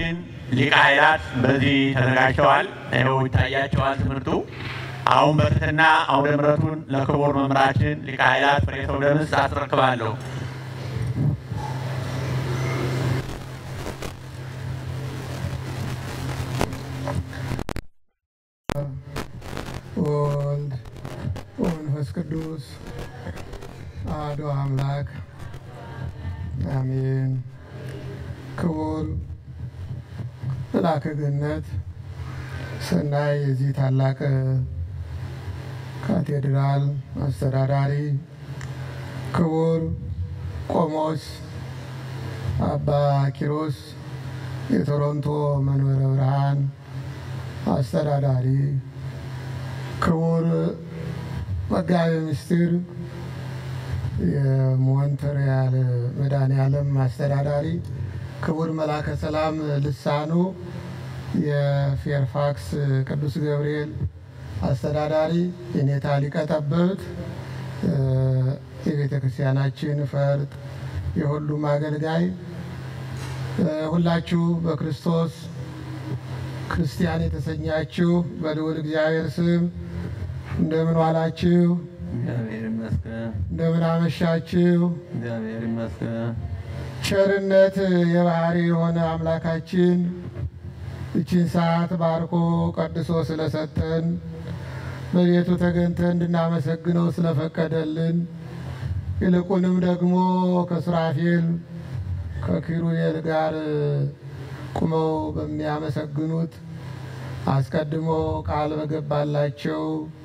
መምህራችን ሊቀ ኃይላት በዚህ ተዘጋጅተዋል። ይኸው ይታያቸዋል ትምህርቱ። አሁን በትህትና አውደ ምሕረቱን ለክቡር መምህራችን ሊቀ ኃይላት ፍሬ ተውደምስ አስረክባለሁ። ወወልድ ወመንፈስ ቅዱስ አሐዱ አምላክ አሜን። ክቡር መልአከ ገነት ሰናይ የዚህ ታላቅ ካቴድራል አስተዳዳሪ፣ ክቡር ቆሞስ አባ ኪሮስ የቶሮንቶ መንበረ ብርሃን አስተዳዳሪ፣ ክቡር መጋቤ ምስጢር የሞንትሪያል መድኃኔዓለም አስተዳዳሪ፣ ክቡር መላከ ሰላም ልሳኑ የፌርፋክስ ቅዱስ ገብርኤል አስተዳዳሪ፣ የኔታ ሊቀ ጠበብት የቤተ ክርስቲያናችን ፈርጥ፣ የሁሉም አገልጋይ ሁላችሁ በክርስቶስ ክርስቲያን የተሰኛችሁ በልዑል እግዚአብሔር ስም እንደምን ዋላችሁ? እግዚአብሔር ይመስገን። እንደምን አመሻችሁ? እግዚአብሔር ይመስገን። ቸርነት የባህሪ የሆነ አምላካችን እችን ሰዓት ባርኮ ቀድሶ ስለሰጠን በቤቱ ተገኝተን እንድናመሰግነው ስለፈቀደልን ይልቁንም ደግሞ ከሱራፌል ከኪሩቤል ጋር ቁመው በሚያመሰግኑት አስቀድሞ ቃል በገባላቸው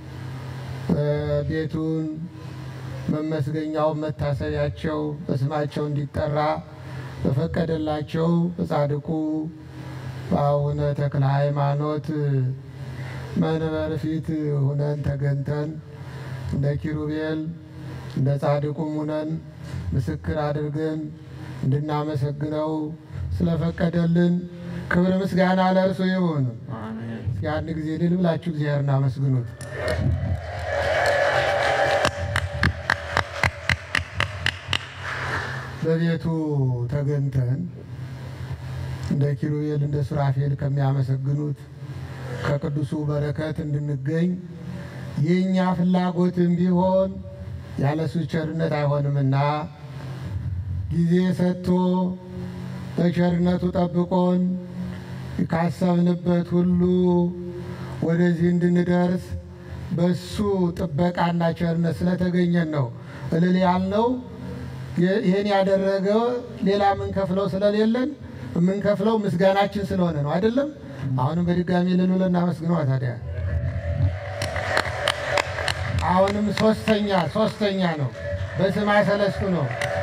ቤቱን መመስገኛው መታሰቢያቸው በስማቸው እንዲጠራ በፈቀደላቸው በጻድቁ በአቡነ ተክለ ሃይማኖት መንበር ፊት ሁነን ተገንተን እንደ ኪሩቤል እንደ ጻድቁም ሁነን ምስክር አድርገን እንድናመሰግነው ስለፈቀደልን ክብር ምስጋና ለእርሱ ይሁን። አሜን። ያን ጊዜ ድል ብላችሁ እግዚአብሔር እናመስግኑት። በቤቱ ተገንተን እንደ ኪሩቤል እንደ ሱራፌል ከሚያመሰግኑት ከቅዱሱ በረከት እንድንገኝ የእኛ ፍላጎትም ቢሆን ያለሱ ቸርነት አይሆንምና ጊዜ ሰጥቶ በቸርነቱ ጠብቆን ካሰብንበት ሁሉ ወደዚህ እንድንደርስ በሱ ጥበቃና ቸርነት ስለተገኘን ነው እልል ያልነው። ይህን ያደረገ ሌላ የምንከፍለው ስለሌለን የምንከፍለው ምስጋናችን ስለሆነ ነው። አይደለም? አሁንም በድጋሚ እልል ብለን እናመስግነዋ። ታዲያ አሁንም ሶስተኛ ሶስተኛ ነው፣ በስማ ሰለስቱ ነው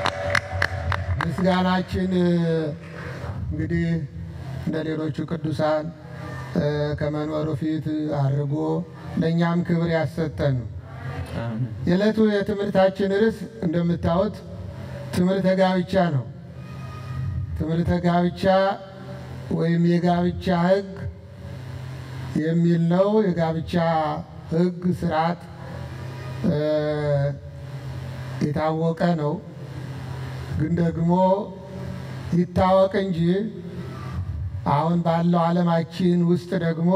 ምስጋናችን እንግዲህ እንደ ሌሎቹ ቅዱሳን ከመንበሩ ፊት አድርጎ ለእኛም ክብር ያሰጠን ነው። አሜን። የዕለቱ የትምህርታችን ርዕስ እንደምታዩት ትምህርተ ጋብቻ ነው። ትምህርተ ጋብቻ ወይም የጋብቻ ሕግ የሚል ነው። የጋብቻ ሕግ ስርዓት የታወቀ ነው። ግን ደግሞ ይታወቅ እንጂ አሁን ባለው ዓለማችን ውስጥ ደግሞ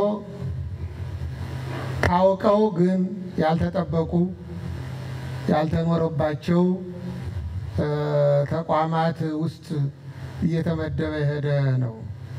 ታውቀው ግን ያልተጠበቁ ያልተኖረባቸው ተቋማት ውስጥ እየተመደበ የሄደ ነው።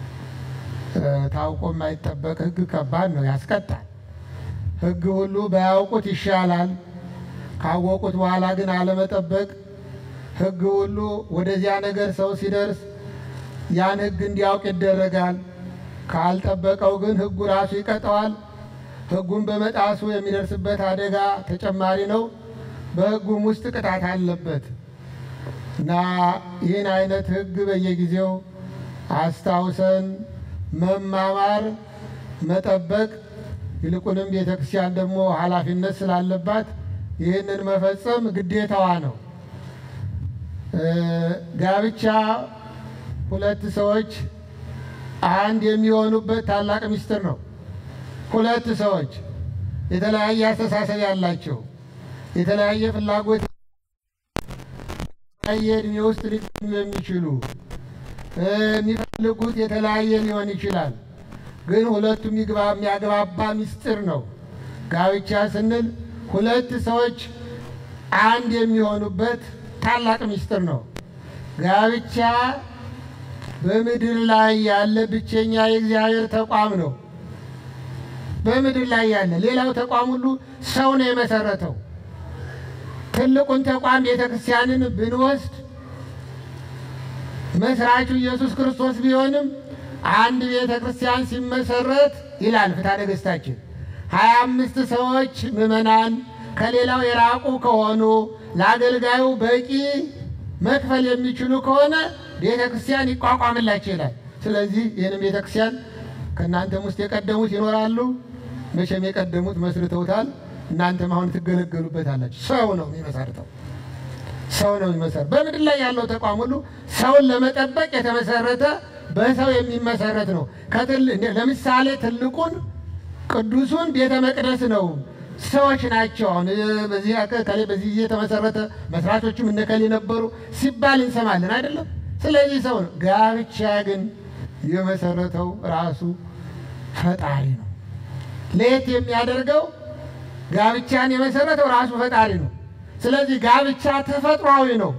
ታውቆ የማይጠበቅ ሕግ ከባድ ነው፣ ያስቀጣል። ሕግ ሁሉ ባያውቁት ይሻላል። ካወቁት በኋላ ግን አለመጠበቅ ሕግ ሁሉ ወደዚያ ነገር ሰው ሲደርስ ያን ሕግ እንዲያውቅ ይደረጋል። ካልጠበቀው ግን ሕጉ ራሱ ይቀጠዋል። ሕጉን በመጣሱ የሚደርስበት አደጋ ተጨማሪ ነው። በሕጉም ውስጥ ቅጣት አለበት እና ይህን አይነት ሕግ በየጊዜው አስታውሰን መማማር፣ መጠበቅ ይልቁንም ቤተ ክርስቲያን ደግሞ ኃላፊነት ስላለባት ይህንን መፈጸም ግዴታዋ ነው። ጋብቻ ሁለት ሰዎች አንድ የሚሆኑበት ታላቅ ምስጢር ነው። ሁለት ሰዎች የተለያየ አስተሳሰብ ያላቸው የተለያየ ፍላጎት የተለያየ እድሜ ውስጥ ሊገኙ የሚችሉ የሚፈልጉት ልጉት የተለያየ ሊሆን ይችላል፣ ግን ሁለቱም ይግባ የሚያግባባ ምስጢር ነው። ጋብቻ ስንል ሁለት ሰዎች አንድ የሚሆኑበት ታላቅ ምስጢር ነው። ጋብቻ በምድር ላይ ያለ ብቸኛ የእግዚአብሔር ተቋም ነው። በምድር ላይ ያለ ሌላው ተቋም ሁሉ ሰው ነው የመሰረተው። ትልቁን ተቋም ቤተ ክርስቲያንን ብንወስድ መስራቹ ኢየሱስ ክርስቶስ ቢሆንም አንድ ቤተ ክርስቲያን ሲመሰረት ይላል ፍትሐ ነገሥታችን ሀያ አምስት ሰዎች ምዕመናን ከሌላው የራቁ ከሆኑ ለአገልጋዩ በቂ መክፈል የሚችሉ ከሆነ ቤተ ክርስቲያን ይቋቋምላቸው ይላል። ስለዚህ ይህንም ቤተ ክርስቲያን ከእናንተም ውስጥ የቀደሙት ይኖራሉ። መቼም የቀደሙት መስርተውታል። እናንተም አሁን ትገለገሉበታላችሁ። ሰው ነው የሚመሰርተው ሰው ነው የሚመሰረት። በምድር ላይ ያለው ተቋም ሁሉ ሰውን ለመጠበቅ የተመሰረተ በሰው የሚመሰረት ነው። ከትል ለምሳሌ ትልቁን ቅዱሱን ቤተ መቅደስ ነው ሰዎች ናቸው። አሁን በዚህ ከሌ በዚህ ጊዜ የተመሰረተ መስራቾችም እነከሌ ነበሩ ሲባል እንሰማለን አይደለም። ስለዚህ ሰው ነው። ጋብቻ ግን የመሰረተው ራሱ ፈጣሪ ነው። ለየት የሚያደርገው ጋብቻን የመሰረተው ራሱ ፈጣሪ ነው። ስለዚህ ጋብቻ ተፈጥሯዊ ነው።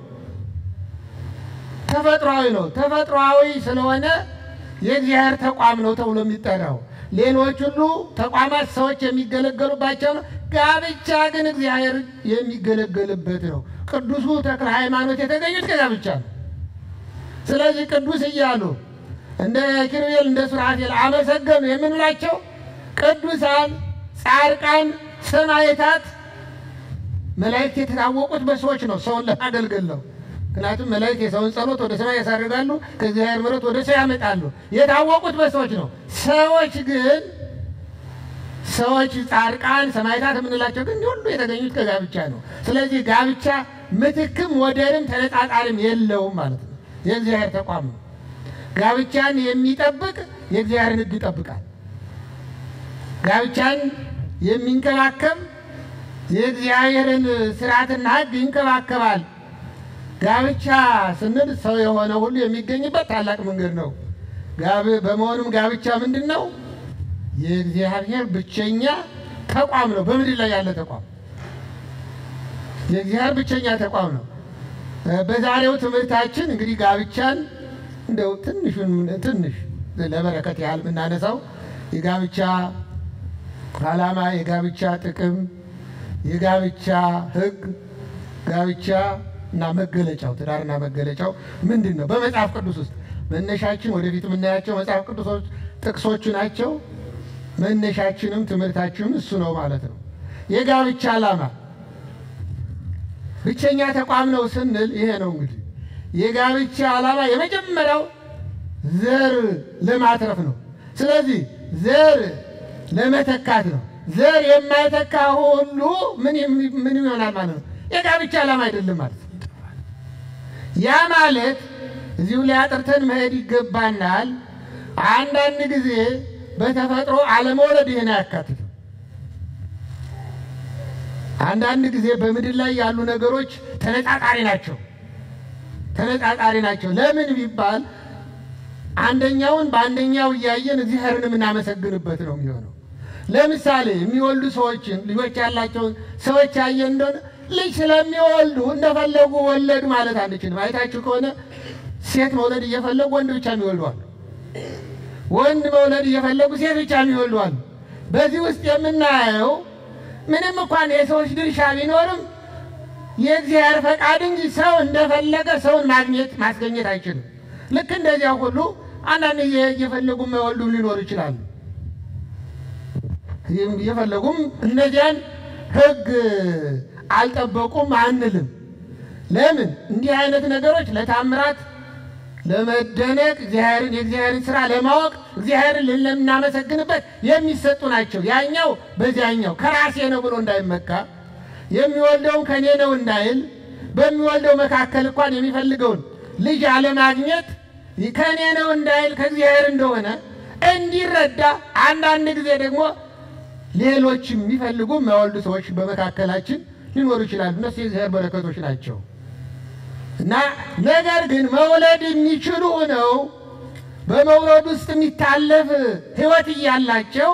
ተፈጥሯዊ ነው። ተፈጥሯዊ ስለሆነ የእግዚአብሔር ተቋም ነው ተብሎ የሚጠራው። ሌሎች ሁሉ ተቋማት ሰዎች የሚገለገሉባቸው ነው። ጋብቻ ግን እግዚአብሔር የሚገለገልበት ነው። ቅዱሱ ተክለ ሃይማኖት የተገኙት ከጋብቻ ነው። ስለዚህ ቅዱስ እያሉ እንደ ኪሩቤል እንደ ሱራፌል አመሰገኑ የምንላቸው ቅዱሳን፣ ጻድቃን፣ ሰማዕታት መላእክት የተታወቁት በሰዎች ነው። ሰውን ለማገልገል ነው። ምክንያቱም መላእክት የሰውን ጸሎት ወደ ሰማይ ያሳርጋሉ፣ ከእግዚአብሔር ምሕረት ወደ ሰው ያመጣሉ። የታወቁት በሰዎች ነው። ሰዎች ግን ሰዎች ጻድቃን፣ ሰማዕታት የምንላቸው ግን ሁሉ የተገኙት ከጋብቻ ነው። ስለዚህ ጋብቻ ምትክም ወደርም ተነጻጻሪም የለውም ማለት ነው። የእግዚአብሔር ተቋም ነው። ጋብቻን የሚጠብቅ የእግዚአብሔርን ሕግ ይጠብቃል። ጋብቻን የሚንከባከብ የእግዚአብሔርን ስርዓትና ሕግ ይንከባከባል። ጋብቻ ስንል ሰው የሆነ ሁሉ የሚገኝበት ታላቅ መንገድ ነው። በመሆኑም ጋብቻ ምንድን ነው? የእግዚአብሔር ብቸኛ ተቋም ነው። በምድር ላይ ያለ ተቋም የእግዚአብሔር ብቸኛ ተቋም ነው። በዛሬው ትምህርታችን እንግዲህ ጋብቻን እንደው ትንሹን ትንሽ ለበረከት ያህል የምናነሳው የጋብቻ ዓላማ፣ የጋብቻ ጥቅም፣ የጋብቻ ሕግ፣ ጋብቻ እና መገለጫው ትዳርና መገለጫው ምንድን ነው? በመጽሐፍ ቅዱስ ውስጥ መነሻችን ወደፊት የምናያቸው መጽሐፍ ቅዱሶች ጥቅሶቹ ናቸው። መነሻችንም ትምህርታችንም እሱ ነው ማለት ነው። የጋብቻ ዓላማ ብቸኛ ተቋም ነው ስንል ይሄ ነው እንግዲህ የጋብቻ ዓላማ የመጀመሪያው ዘር ለማትረፍ ነው። ስለዚህ ዘር ለመተካት ነው። ዘር የማይተካ ሁሉ ምን ምን ይሆናል ማለት ነው? የጋብቻ ዓላማ አይደለም ማለት ነው። ያ ማለት እዚሁ ላይ አጥርተን መሄድ ይገባናል። አንዳንድ ጊዜ በተፈጥሮ አለመውለድ ይህን አያካትትም። አንዳንድ ጊዜ በምድር ላይ ያሉ ነገሮች ተነጻጻሪ ናቸው ተነጻጻሪ ናቸው። ለምን ቢባል አንደኛውን በአንደኛው እያየን እግዚአብሔርን የምናመሰግንበት ነው የሚሆነው። ለምሳሌ የሚወልዱ ሰዎችን ልጆች ያላቸውን ሰዎች ያየን እንደሆነ ልጅ ስለሚወልዱ እንደፈለጉ ወለዱ ማለት አንችልም። አይታችሁ ከሆነ ሴት መውለድ እየፈለጉ ወንድ ብቻ የሚወልዱ አሉ። ወንድ መውለድ እየፈለጉ ሴት ብቻ የሚወልዱ አሉ። በዚህ ውስጥ የምናየው ምንም እንኳን የሰዎች ድርሻ ቢኖርም የእግዚአብሔር ፈቃድ እንጂ ሰው እንደፈለገ ሰውን ማግኘት ማስገኘት አይችልም። ልክ እንደዚያ ሁሉ አንዳንድ እየፈለጉ የማይወልዱም ሊኖሩ ይችላሉ። እየፈለጉም እነዚያን ሕግ አልጠበቁም አንልም። ለምን እንዲህ አይነት ነገሮች ለታምራት ለመደነቅ እግዚአብሔርን የእግዚአብሔርን ስራ ለማወቅ እግዚአብሔርን ልናመሰግንበት የሚሰጡ ናቸው። ያኛው በዚያኛው ከራሴ ነው ብሎ እንዳይመካ የሚወልደውን ከኔ ነው እንዳይል በሚወልደው መካከል እንኳን የሚፈልገውን ልጅ አለማግኘት ከኔ ነው እንዳይል ከእግዚአብሔር እንደሆነ እንዲረዳ አንዳንድ ጊዜ ደግሞ ሌሎች የሚፈልጉ የማይወልዱ ሰዎች በመካከላችን ሊኖሩ ይችላሉ። እነሱ የእግዚአብሔር በረከቶች ናቸው እና ነገር ግን መውለድ የሚችሉ ሆነው በመውረድ ውስጥ የሚታለፍ ሕይወት እያላቸው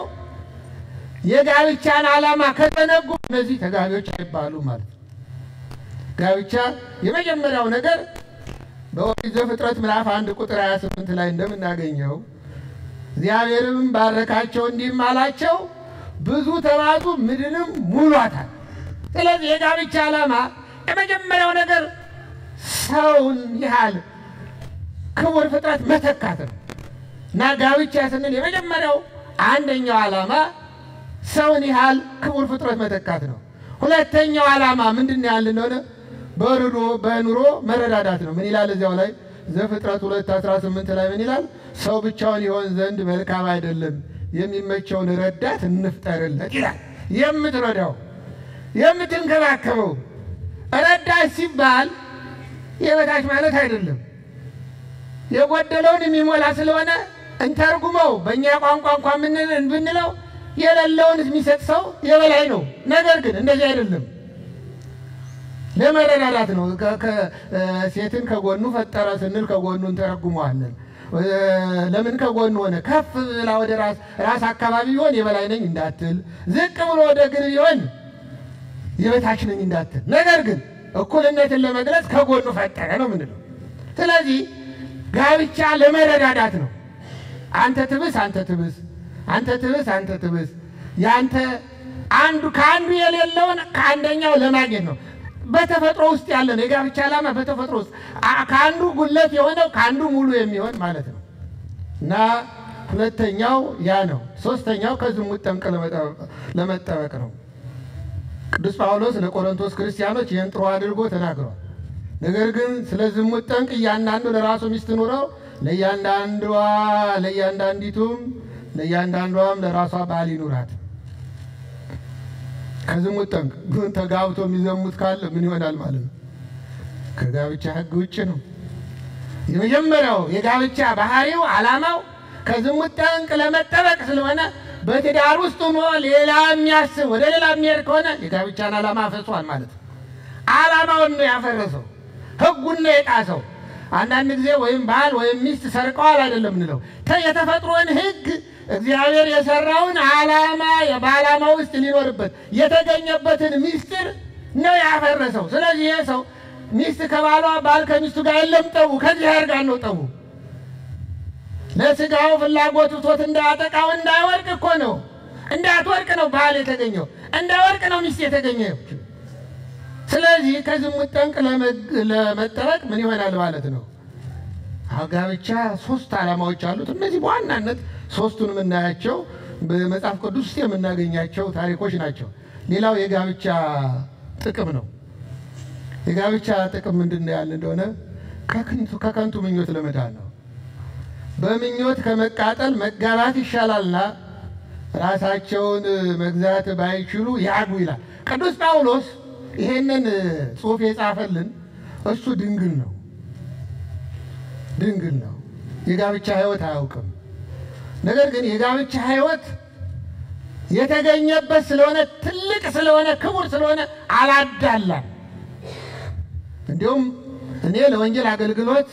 የጋብቻን ዓላማ ከተነጉ እነዚህ ተጋቢዎች አይባሉም ማለት ነው። ጋብቻ የመጀመሪያው ነገር በኦሪት ዘፍጥረት ምዕራፍ አንድ ቁጥር 28 ላይ እንደምናገኘው እግዚአብሔርም ባረካቸው እንዲህም አላቸው ብዙ ተባዙ ምድርንም ሙሏታል። ስለዚህ የጋብቻ ዓላማ የመጀመሪያው ነገር ሰውን ያህል ክቡር ፍጥረት መተካት ነው እና ጋብቻ ስንል የመጀመሪያው አንደኛው ዓላማ ሰውን ያህል ክቡር ፍጥረት መተካት ነው። ሁለተኛው ዓላማ ምንድን ነው ያለ እንደሆነ በኑሮ በኑሮ መረዳዳት ነው። ምን ይላል እዚያው ላይ ዘፍጥረት ሁለት አስራ ስምንት ላይ ምን ይላል? ሰው ብቻውን ይሆን ዘንድ መልካም አይደለም፣ የሚመቸውን ረዳት እንፍጠርለት ይላል። የምትረዳው የምትንከባከበው ረዳት ሲባል የበታች ማለት አይደለም። የጎደለውን የሚሞላ ስለሆነ እንተርጉመው። በእኛ ቋንቋ እንኳ ምን ብንለው የሌለውን የሚሰጥ ሰው የበላይ ነው። ነገር ግን እንደዚህ አይደለም። ለመረዳዳት ነው። ሴትን ከጎኑ ፈጠረ ስንል ከጎኑ እንተረጉመዋለን። ለምን ከጎኑ ሆነ? ከፍ ብላ ወደ ራስ አካባቢ ቢሆን የበላይ ነኝ እንዳትል፣ ዝቅ ብሎ ወደ እግር ቢሆን የበታች ነኝ እንዳትል። ነገር ግን እኩልነትን ለመግለጽ ከጎኑ ፈጠረ ነው ምንለው። ስለዚህ ጋብቻ ለመረዳዳት ነው። አንተ ትብስ፣ አንተ ትብስ፣ አንተ ትብስ፣ አንተ ትብስ። ያንተ አንዱ ከአንዱ የሌለውን ከአንደኛው ለማግኘት ነው። በተፈጥሮ ውስጥ ያለ ነው። የጋብቻ ዓላማ በተፈጥሮ ውስጥ ከአንዱ ጉለት የሆነው ከአንዱ ሙሉ የሚሆን ማለት ነው እና ሁለተኛው ያ ነው። ሶስተኛው ከዝሙት ጠንቅ ለመጠበቅ ነው። ቅዱስ ጳውሎስ ለቆሮንቶስ ክርስቲያኖች ይህን ጥሩ አድርጎ ተናግሯል። ነገር ግን ስለ ዝሙት ጠንቅ እያንዳንዱ ለራሱ ሚስት ኑረው ለእያንዳንዷ ለእያንዳንዲቱም ለእያንዳንዷም ለራሷ ባል ይኑራት። ከዝሙት ጠንቅ ግን ተጋብቶ የሚዘሙት ካለ ምን ይሆናል ማለት ነው? ከጋብቻ ሕግ ውጭ ነው። የመጀመሪያው የጋብቻ ባህሪው ዓላማው ከዝሙት ጠንቅ ለመጠበቅ ስለሆነ በትዳር ውስጥ ሆኖ ሌላ የሚያስብ ወደ ሌላ የሚሄድ ከሆነ የጋብቻን ዓላማ አፈሷል ማለት ነው። ዓላማውን ነው ያፈረሰው፣ ሕጉን ነው የጣሰው። አንዳንድ ጊዜ ወይም ባል ወይም ሚስት ሰርቀዋል አይደለም እንለው የተፈጥሮን ሕግ እግዚአብሔር የሰራውን ዓላማ በዓላማ ውስጥ ሊኖርበት የተገኘበትን ሚስጥር ነው ያፈረሰው። ስለዚህ ይሄ ሰው ሚስት ከባሏ ባል ከሚስቱ ጋር የለም ጠቡ ከእግዚአብሔር ጋር ነው ጠቡ። ለስጋው ፍላጎት ብቶት እንዳያጠቃው እንዳይወርቅ እኮ ነው እንዳትወርቅ ነው ባል የተገኘው እንዳይወርቅ ነው ሚስት የተገኘችው። ስለዚህ ከዝሙት ጠንቅ ለመጠበቅ ምን ይሆናል ማለት ነው? ጋብቻ ሶስት ዓላማዎች አሉት። እነዚህ በዋናነት ሶስቱን የምናያቸው በመጽሐፍ ቅዱስ ውስጥ የምናገኛቸው ታሪኮች ናቸው። ሌላው የጋብቻ ጥቅም ነው። የጋብቻ ጥቅም ምንድን ነው ያለ እንደሆነ ከከንቱ ምኞት ለመዳን ነው። በምኞት ከመቃጠል መጋባት ይሻላልና ራሳቸውን መግዛት ባይችሉ ያግቡ ይላል ቅዱስ ጳውሎስ። ይሄንን ጽሑፍ የጻፈልን እሱ ድንግል ነው ድንግል ነው። የጋብቻ ሕይወት አያውቅም። ነገር ግን የጋብቻ ሕይወት የተገኘበት ስለሆነ ትልቅ ስለሆነ ክቡር ስለሆነ አላዳላም። እንዲሁም እኔ ለወንጌል አገልግሎት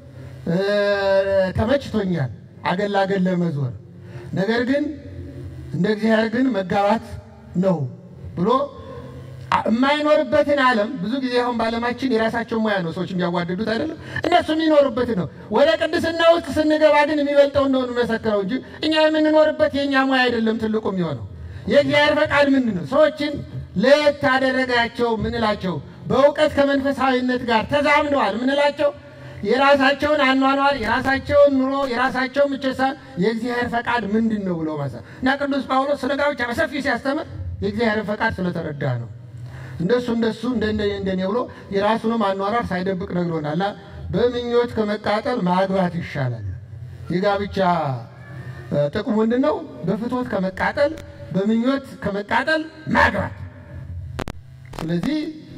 ተመችቶኛል፣ አገል ላገል ለመዞር ነገር ግን እንደ እግዚአብሔር ግን መጋባት ነው ብሎ የማይኖርበትን ዓለም ብዙ ጊዜ አሁን በዓለማችን የራሳቸው ሙያ ነው ሰዎች የሚያዋድዱት አይደለም። እነሱ የሚኖሩበት ነው። ወደ ቅድስና ውስጥ ስንገባ ግን የሚበልጠው እንደሆኑ መሰክረው እንጂ እኛ የምንኖርበት የእኛ ሙያ አይደለም። ትልቁ የሚሆነው የእግዚአብሔር ፈቃድ ምንድን ነው? ሰዎችን ለየት ታደረጋቸው ምንላቸው በእውቀት ከመንፈሳዊነት ጋር ተዛምደዋል ምንላቸው የራሳቸውን አኗኗር የራሳቸውን ኑሮ የራሳቸውን ምቸሳ የእግዚአብሔር ፈቃድ ምንድን ነው ብሎ ማሳ እና ቅዱስ ጳውሎስ ስለ ጋብቻ በሰፊው ሲያስተምር የእግዚአብሔርን ፈቃድ ስለተረዳ ነው። እንደሱ እንደሱ እንደኔ እንደኔ ብሎ የራሱንም አኗኗር ሳይደብቅ ነግሮናል። በምኞት ከመቃጠል ማግባት ይሻላል። የጋብቻ ጥቅሙ ምንድን ነው? በፍትወት ከመቃጠል በምኞት ከመቃጠል ማግባት። ስለዚህ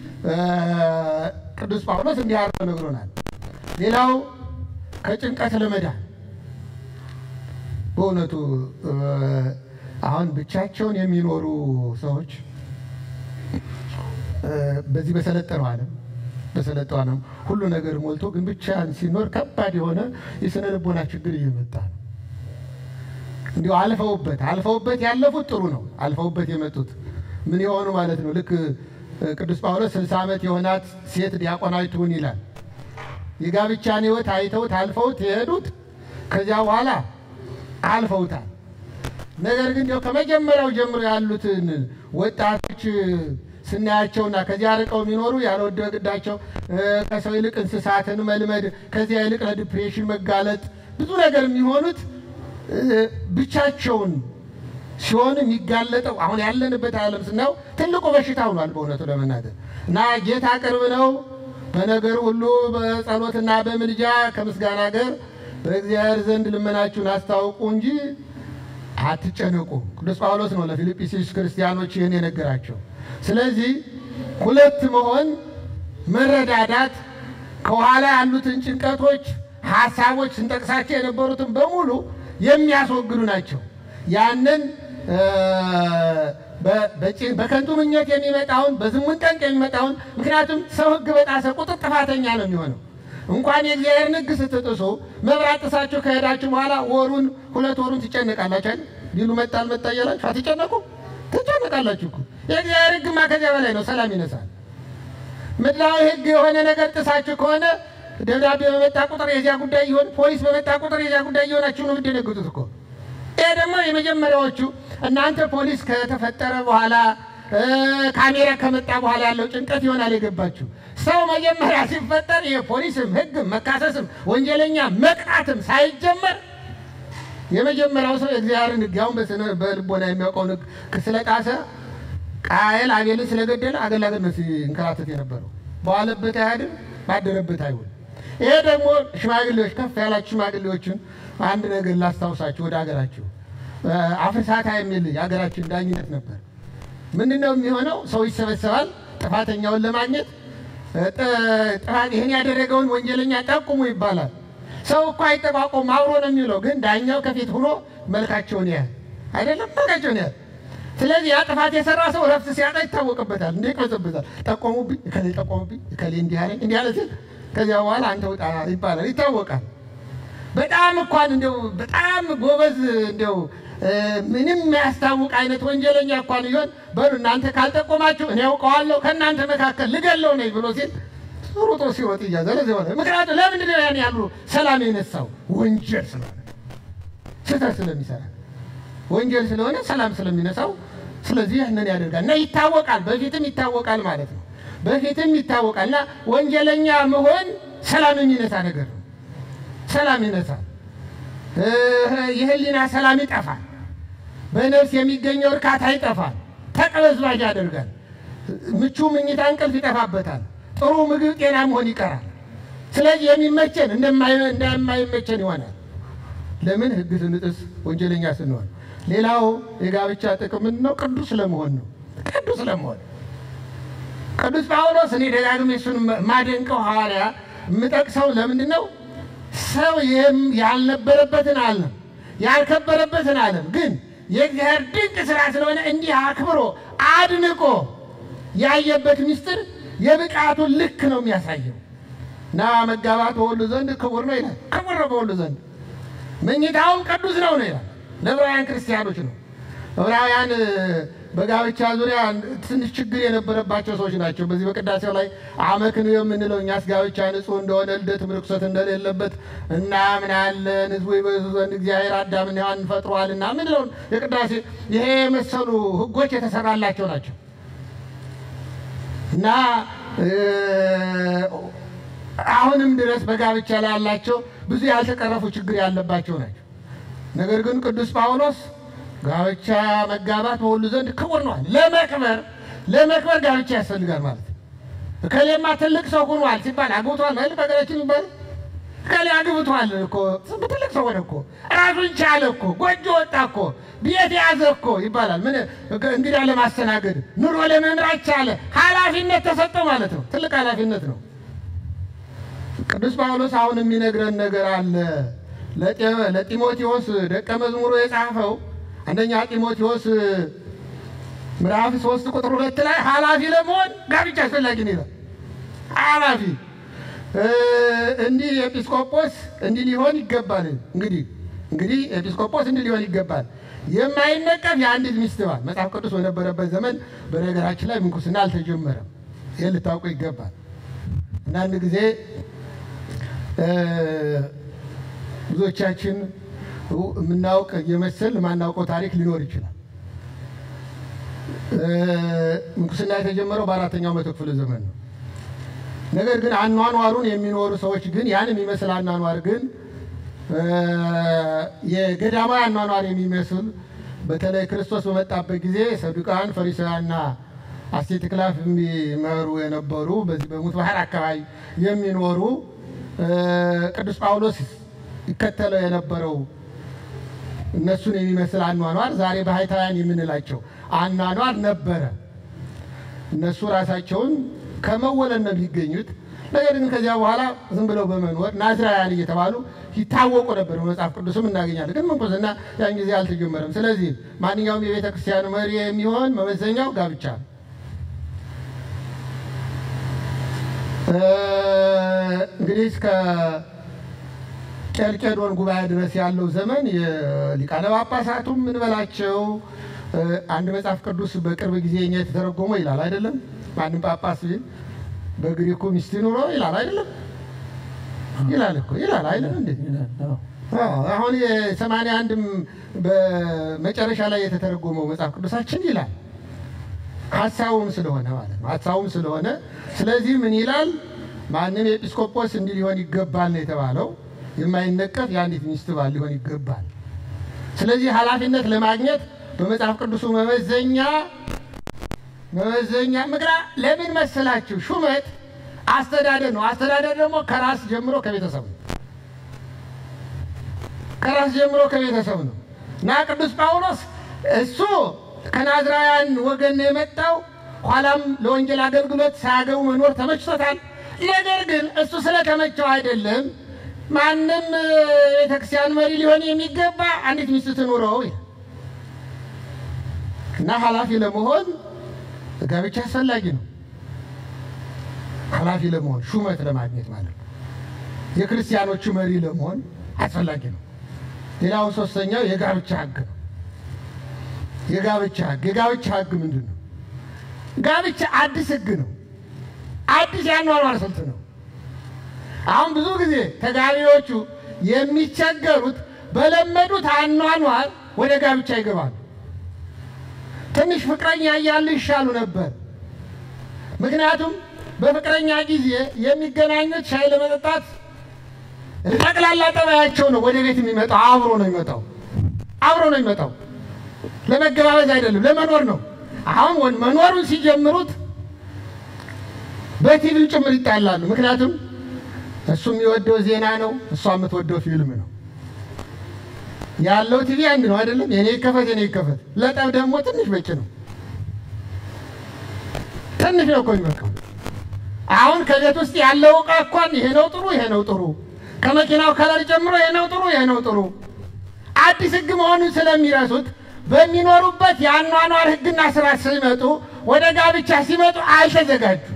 ቅዱስ ጳውሎስ እንዲህ አድርጎ ነግሮናል። ሌላው ከጭንቀት ለመዳን በእውነቱ አሁን ብቻቸውን የሚኖሩ ሰዎች በዚህ በሰለጠነው ዓለም በሰለጠነም ሁሉ ነገር ሞልቶ ግን ብቻን ሲኖር ከባድ የሆነ የስነ ልቦና ችግር እየመጣ ነው። እንዲሁ አልፈውበት አልፈውበት ያለፉት ጥሩ ነው። አልፈውበት የመጡት ምን የሆኑ ማለት ነው። ልክ ቅዱስ ጳውሎስ ስልሳ ዓመት የሆናት ሴት ዲያቆናዊት ትሁን ይላል። የጋብቻን ሕይወት አይተውት አልፈውት የሄዱት ከዚያ በኋላ አልፈውታል። ነገር ግን ያው ከመጀመሪያው ጀምሮ ያሉትን ወጣቶች ስናያቸውና ከዚያ ርቀው የሚኖሩ ያልወደ ግዳቸው ከሰው ይልቅ እንስሳትን መልመድ ከዚያ ይልቅ ለዲፕሬሽን መጋለጥ ብዙ ነገር የሚሆኑት ብቻቸውን ሲሆን የሚጋለጠው አሁን ያለንበት ዓለም ስናየው ትልቁ በሽታ ሆኗል። በእውነቱ ለመናገር እና ጌታ ቅርብ ነው። በነገር ሁሉ በጸሎትና በምልጃ ከምስጋና ጋር በእግዚአብሔር ዘንድ ልመናችሁን አስታውቁ እንጂ አትጨነቁ። ቅዱስ ጳውሎስ ነው ለፊልጵስዩስ ክርስቲያኖች ይህን የነገራቸው። ስለዚህ ሁለት መሆን፣ መረዳዳት፣ ከኋላ ያሉትን ጭንቀቶች፣ ሀሳቦች ስንጠቅሳቸው የነበሩትን በሙሉ የሚያስወግዱ ናቸው። ያንን በከንቱ ምኞት የሚመጣውን በዝሙት ጠንቅ የሚመጣውን ምክንያቱም ሰው ሕግ በጣሰ ቁጥር ጥፋተኛ ነው የሚሆነው። እንኳን የእግዚአብሔርን ሕግ ስትጥሱ መብራት ጥሳችሁ ከሄዳችሁ በኋላ ወሩን ሁለት ወሩን ትጨነቃላችሁ አይደል? ቢሉ መጣ አልመጣ እያላችሁ አትጨነቁ? ትጨነቃላችሁ እኮ የእግዚአብሔር ሕግማ ከዚያ በላይ ነው፣ ሰላም ይነሳል። ምድራዊ ሕግ የሆነ ነገር ጥሳችሁ ከሆነ ደብዳቤ በመጣ ቁጥር የዚያ ጉዳይ ይሆን፣ ፖሊስ በመጣ ቁጥር የዚያ ጉዳይ ይሆናችሁ ነው የምትደነግጡት እኮ። ይሄ ደግሞ የመጀመሪያዎቹ እናንተ ፖሊስ ከተፈጠረ በኋላ ካሜራ ከመጣ በኋላ ያለው ጭንቀት ይሆናል የገባችሁ። ሰው መጀመሪያ ሲፈጠር የፖሊስም ሕግም መካሰስም ወንጀለኛ መቅጣትም ሳይጀመር የመጀመሪያው ሰው የእግዚአብሔርን ሕግ አሁን በልቦና የሚያውቀውን ሕግ ስለጣሰ ቃየል አቤልን ስለገደለ አገላገል ነው ሲንከራተት የነበረው። በዋለበት አያድር ባደረበት አይውል። ይሄ ደግሞ ሽማግሌዎች ከፍ ያላችሁ ሽማግሌዎችን አንድ ነገር ላስታውሳችሁ። ወደ ሀገራችሁ አፍርሳታ የሚል የሀገራችን ዳኝነት ነበር። ምንድን ነው የሚሆነው? ሰው ይሰበሰባል ጥፋተኛውን ለማግኘት ጥፋት ይህን ያደረገውን ወንጀለኛ ጠቁሙ ይባላል። ሰው እኮ አይጠቋቆም አብሮ ነው የሚውለው። ግን ዳኛው ከፊት ሆኖ መልካቸውን ያህል አይደለም መልካቸውን ያህል ስለዚህ ያ ጥፋት የሰራ ሰው ረፍት ሲያጣ ይታወቅበታል። እንደ ይቅበጽበታል። ጠቆሙብኝ፣ እከሌ ጠቆሙብኝ፣ እከሌ እንዲህ አለኝ እንዲህ አለ ሲል ከዚያ በኋላ አንተ ውጣ ይባላል፣ ይታወቃል። በጣም እንኳን እንደው በጣም ጎበዝ እንደው ምንም የሚያስታውቅ አይነት ወንጀለኛ እንኳን ይሆን በሉ እናንተ ካልጠቆማችሁ እኔ ያውቀዋለሁ ከእናንተ መካከል ልገለው ነኝ ብሎ ሲል ሩጦ ሲወጥ እያዘለ ሆነ። ምክንያቱም ለምንድን ነው ያን ያሉ ሰላም የነሳው? ወንጀል ስለሆነ ስህተት ስለሚሰራ ወንጀል ስለሆነ ሰላም ስለሚነሳው፣ ስለዚህ ያንን ያደርጋል እና ይታወቃል። በፊትም ይታወቃል ማለት ነው። በፊትም ይታወቃል እና ወንጀለኛ መሆን ሰላም የሚነሳ ነገር ነው። ሰላም ይነሳል። የህሊና ሰላም ይጠፋል። በነፍስ የሚገኘው እርካታ ይጠፋል። ተቅበዝባዥ ያደርጋል። ምቹ ምኝታ እንቅልፍ ይጠፋበታል። ጥሩ ምግብ ጤና መሆን ይቀራል። ስለዚህ የሚመቸን እንደማይመቸን ይሆናል። ለምን ህግ ስንጥስ ወንጀለኛ ስንሆን። ሌላው የጋብቻ ጥቅም ምንድን ነው? ቅዱስ ለመሆን ነው። ቅዱስ ለመሆን ቅዱስ ጳውሎስ እኔ ደጋግሜ እሱን ማደንቀው ሐዋርያ የምጠቅሰው ለምንድን ነው? ሰው ይህም ያልነበረበትን ዓለም ያልከበረበትን ዓለም ግን የእግዚአብሔር ድንቅ ስራ ስለሆነ እንዲህ አክብሮ አድንቆ ያየበት ምስጢር የብቃቱን ልክ ነው የሚያሳየው። እና መጋባት በሁሉ ዘንድ ክቡር ነው ይላል። ክቡር ነው በሁሉ ዘንድ መኝታውም ቅዱስ ነው ነው ይላል። ለዕብራውያን ክርስቲያኖች ነው። ዕብራውያን በጋብቻ ዙሪያ ትንሽ ችግር የነበረባቸው ሰዎች ናቸው። በዚህ በቅዳሴው ላይ አመክንዮ የምንለው እኛስ ጋብቻ ንጹሕ እንደሆነ ልደትም ርኩሰት እንደሌለበት እናምናለን። ሕዝቡ ይበዙ ዘንድ እግዚአብሔር አዳምና ሔዋንን ፈጥሯልና ምንለውን የቅዳሴ ይሄ የመሰሉ ሕጎች የተሰራላቸው ናቸው እና አሁንም ድረስ በጋብቻ ላይ ያላቸው ብዙ ያልተቀረፉ ችግር ያለባቸው ናቸው። ነገር ግን ቅዱስ ጳውሎስ ጋብቻ መጋባት በሁሉ ዘንድ ክቡር ነዋል። ለመክበር ለመክበር ጋብቻ ያስፈልጋል ማለት ነው። እከሌማ ትልቅ ሰው ሆኗል ሲባል አግብቷል ማለት በሀገራችን ይባል እከሌ አግብቷል እኮ ትልቅ ሰው ሆነ እኮ ራሱን ቻለ እኮ ጎጆ ወጣ እኮ ቤት ያዘ እኮ ይባላል። ምን እንግዲህ ለማስተናገድ ኑሮ ለመምራት ቻለ፣ ኃላፊነት ተሰጠው ማለት ነው። ትልቅ ኃላፊነት ነው። ቅዱስ ጳውሎስ አሁን የሚነግረን ነገር አለ። ለጢሞቴዎስ ደቀ መዝሙሩ የጻፈው አንደኛ ጢሞቴዎስ ምዕራፍ ሶስት ቁጥር ሁለት ላይ ኃላፊ ለመሆን ጋብቻ አስፈላጊ ነው ይላል። ኃላፊ እንዲህ ኤጲስቆጶስ እንዲህ ሊሆን ይገባል። እንግዲህ እንግዲህ ኤጲስቆጶስ እንዲህ ሊሆን ይገባል። የማይነቀፍ የአንዲት ሚስት ባል መጽሐፍ ቅዱስ በነበረበት ዘመን በነገራችን ላይ ምንኩስና አልተጀመረም። ይህን ልታውቁ ይገባል። አንዳንድ ጊዜ ብዙዎቻችን የምናውቅ የመሰል የማናውቀው ታሪክ ሊኖር ይችላል። ምንኩስና የተጀመረው በአራተኛው መቶ ክፍለ ዘመን ነው። ነገር ግን አኗኗሩን የሚኖሩ ሰዎች ግን ያን የሚመስል አኗኗር ግን የገዳማዊ አኗኗር የሚመስል በተለይ ክርስቶስ በመጣበት ጊዜ ሰዱቃን፣ ፈሪሳውያንና አስቴትክላፍ የሚመሩ የነበሩ በዚህ በሙት ባህር አካባቢ የሚኖሩ ቅዱስ ጳውሎስ ይከተለው የነበረው እነሱን የሚመስል አኗኗር ዛሬ ባህታውያን የምንላቸው አኗኗር ነበረ። እነሱ ራሳቸውን ከመወለድ ነው የሚገኙት። ነገር ግን ከዚያ በኋላ ዝም ብለው በመኖር ናዝራውያን እየተባሉ ይታወቁ ነበር። በመጽሐፍ ቅዱስም እናገኛለን። ግን ምንኩስና ያን ጊዜ አልተጀመረም። ስለዚህ ማንኛውም የቤተ ክርስቲያን መሪ የሚሆን መመዘኛው ጋብቻ ነው። እንግዲህ እስከ ቄልቄዶን ጉባኤ ድረስ ያለው ዘመን የሊቃነ ጳጳሳቱም ምንበላቸው አንድ መጽሐፍ ቅዱስ በቅርብ ጊዜ እኛ የተተረጎመው ይላል አይደለም። ማንም ጳጳስ በግሪኩ ሚስት ኑሮ ይላል አይደለም። ይላል እኮ ይላል አይደለም እንዴ? አሁን የሰማንያ አንድም በመጨረሻ ላይ የተተረጎመው መጽሐፍ ቅዱሳችን ይላል ሀሳቡም ስለሆነ ማለት ነው። ሀሳቡም ስለሆነ ስለዚህ ምን ይላል? ማንም ኤጲስቆጶስ እንዲህ ሊሆን ይገባል ነው የተባለው። የማይነቀፍ የአንዲት ሚስት ባል ሊሆን ይገባል። ስለዚህ ኃላፊነት ለማግኘት በመጽሐፍ ቅዱሱ መመዘኛ መመዘኛ ምክራ ለምን መሰላችሁ? ሹመት አስተዳደር ነው። አስተዳደር ደግሞ ከራስ ጀምሮ ከቤተሰብ ነው። ከራስ ጀምሮ ከቤተሰብ ነው እና ቅዱስ ጳውሎስ እሱ ከናዝራውያን ወገን ነው የመጣው። ኋላም ለወንጌል አገልግሎት ሳያገቡ መኖር ተመችቶታል። ነገር ግን እሱ ስለተመቸው አይደለም ማንም ቤተክርስቲያን መሪ ሊሆን የሚገባ አንዲት ሚስት ትኑረው እና ኃላፊ ለመሆን ጋብቻ አስፈላጊ ነው። ኃላፊ ለመሆን ሹመት ለማግኘት ማለት ነው። የክርስቲያኖቹ መሪ ለመሆን አስፈላጊ ነው። ሌላው ሶስተኛው የጋብቻ ሕግ ነው። የጋብቻ ሕግ የጋብቻ ሕግ ምንድን ነው? ጋብቻ አዲስ ሕግ ነው። አዲስ ያኗኗር ስልት ነው። አሁን ብዙ ጊዜ ተጋቢዎቹ የሚቸገሩት በለመዱት አኗኗር ወደ ጋብቻ ይገባሉ። ትንሽ ፍቅረኛ እያሉ ይሻሉ ነበር። ምክንያቱም በፍቅረኛ ጊዜ የሚገናኙት ሻይ ለመጠጣት ጠቅላላ ጠባያቸው ነው። ወደ ቤት የሚመጣው አብሮ ነው የሚመጣው አብሮ ነው የሚመጣው። ለመገባበዝ አይደለም፣ ለመኖር ነው። አሁን መኖሩን ሲጀምሩት በቲቪ ጭምር ይጣላሉ። ምክንያቱም እሱ የሚወደው ዜና ነው፣ እሷ የምትወደው ፊልም ነው። ያለው ቲቪ አንድ ነው አይደለም? የኔ ይከፈት የኔ ይከፈት። ለጠብ ደግሞ ትንሽ በቂ ነው። ትንሽ ነው እኮ የሚበቃው። አሁን ከቤት ውስጥ ያለው ዕቃ እንኳን ይሄ ነው ጥሩ፣ ይሄ ነው ጥሩ፣ ከመኪናው ከለር ጀምሮ ይሄ ነው ጥሩ፣ ይሄ ነው ጥሩ። አዲስ ሕግ መሆኑን ስለሚረሱት በሚኖሩበት የአኗኗር ሕግና ስርዓት ሲመጡ ወደ ጋብቻ ሲመጡ አልተዘጋጁም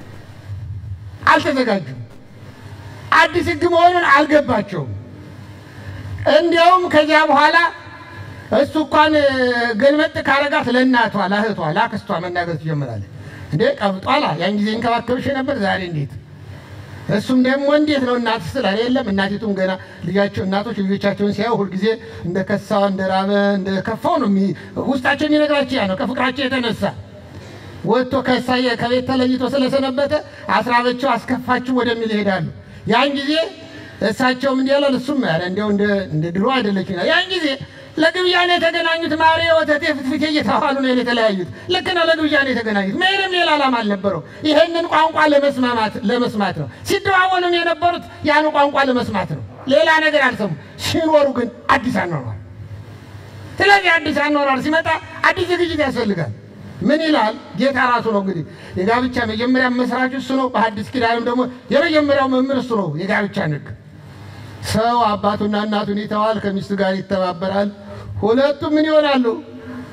አልተዘጋጁም። አዲስ ሕግ መሆኑን አልገባቸውም። እንዲያውም ከዚያ በኋላ እሱ እንኳን ገልመጥ ካረጋት ለእናቷ፣ ለእህቷ፣ ለአክስቷ መናገር ትጀምራለች። እንዴ ቀብጧላ፣ ያን ጊዜ እንከባከብሽ ነበር፣ ዛሬ እንዴት? እሱም ደግሞ እንዴት ነው እናት ስትል የለም። እናቲቱም ገና ልጃቸው እናቶች ልጆቻቸውን ሲያዩ ሁልጊዜ እንደ ከሳ እንደ ራበ እንደ ከፋው ነው ውስጣቸው የሚነግራቸው ያ ነው። ከፍቅራቸው የተነሳ ወጥቶ ከሳ ከቤት ተለይቶ ስለሰነበተ አስራበቸው አስከፋችሁ ወደሚል ይሄዳሉ። ያን ጊዜ እሳቸውም እንዲህ ያላል እሱም ያለ እንዲያው እንደ ድሮ አይደለች። ያን ጊዜ ለግብዣ ነው የተገናኙት። ማሬ ወተቴ ፍትፍቴ እየተባሉ ነው የተለያዩት። ልክ ነው፣ ለግብዣ ነው የተገናኙት። ምንም ሌላ ዓላማ አልነበረው። ይሄንን ቋንቋ ለመስማማት ለመስማት ነው። ሲደዋወሉም የነበሩት ያን ቋንቋ ለመስማት ነው። ሌላ ነገር አልሰሙ። ሲኖሩ ግን አዲስ አኗኗር። ስለዚህ አዲስ አኗኗር ሲመጣ አዲስ ዝግጅት ያስፈልጋል። ምን ይላል ጌታ ራሱ ነው እንግዲህ የጋብቻ መጀመሪያ መስራች እሱ ነው። በሐዲስ ኪዳንም ደግሞ የመጀመሪያው መምህር እሱ ነው። የጋብቻ ንግ ሰው አባቱና እናቱን ይተዋል፣ ከሚስቱ ጋር ይተባበራል። ሁለቱም ምን ይሆናሉ?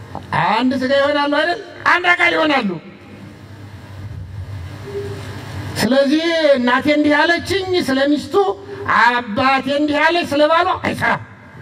አንድ ስጋ ይሆናሉ አይደል? አንድ አካል ይሆናሉ። ስለዚህ እናቴ እንዲህ ያለችኝ ስለ ሚስቱ፣ አባቴ እንዲህ ያለች ስለ ባሏ አይሰራም፣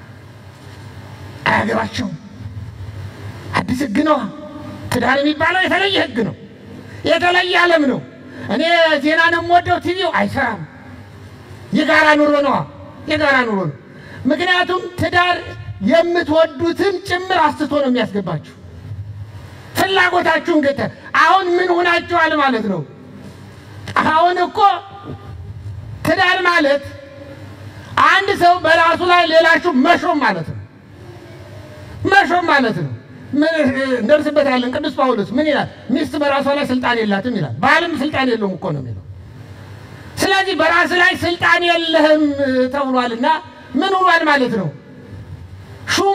አያገባቸውም። አዲስ ህግ ነዋ። ትዳር የሚባለው የተለየ ህግ ነው፣ የተለየ ዓለም ነው። እኔ ዜና ነው የምወደው፣ ቲቪው አይሰራም። የጋራ ኑሮ ነዋ፣ የጋራ ኑሮ ነው። ምክንያቱም ትዳር የምትወዱትን ጭምር አስትቶ ነው የሚያስገባችሁ። ፍላጎታችሁን ገተ አሁን ምን ሆናችኋል ማለት ነው። አሁን እኮ ትዳር ማለት አንድ ሰው በራሱ ላይ ሌላችሁ መሾም ማለት ነው። መሾም ማለት ነው። ምን እንደርስበታለን። ቅዱስ ጳውሎስ ምን ይላል? ሚስት በራሷ ላይ ስልጣን የላትም ይላል። ባልም ስልጣን የለውም እኮ ነው የሚለው። ስለዚህ በራስ ላይ ስልጣን የለህም ተብሏልና ምን ሆኗል ማለት ነው? ሹሙ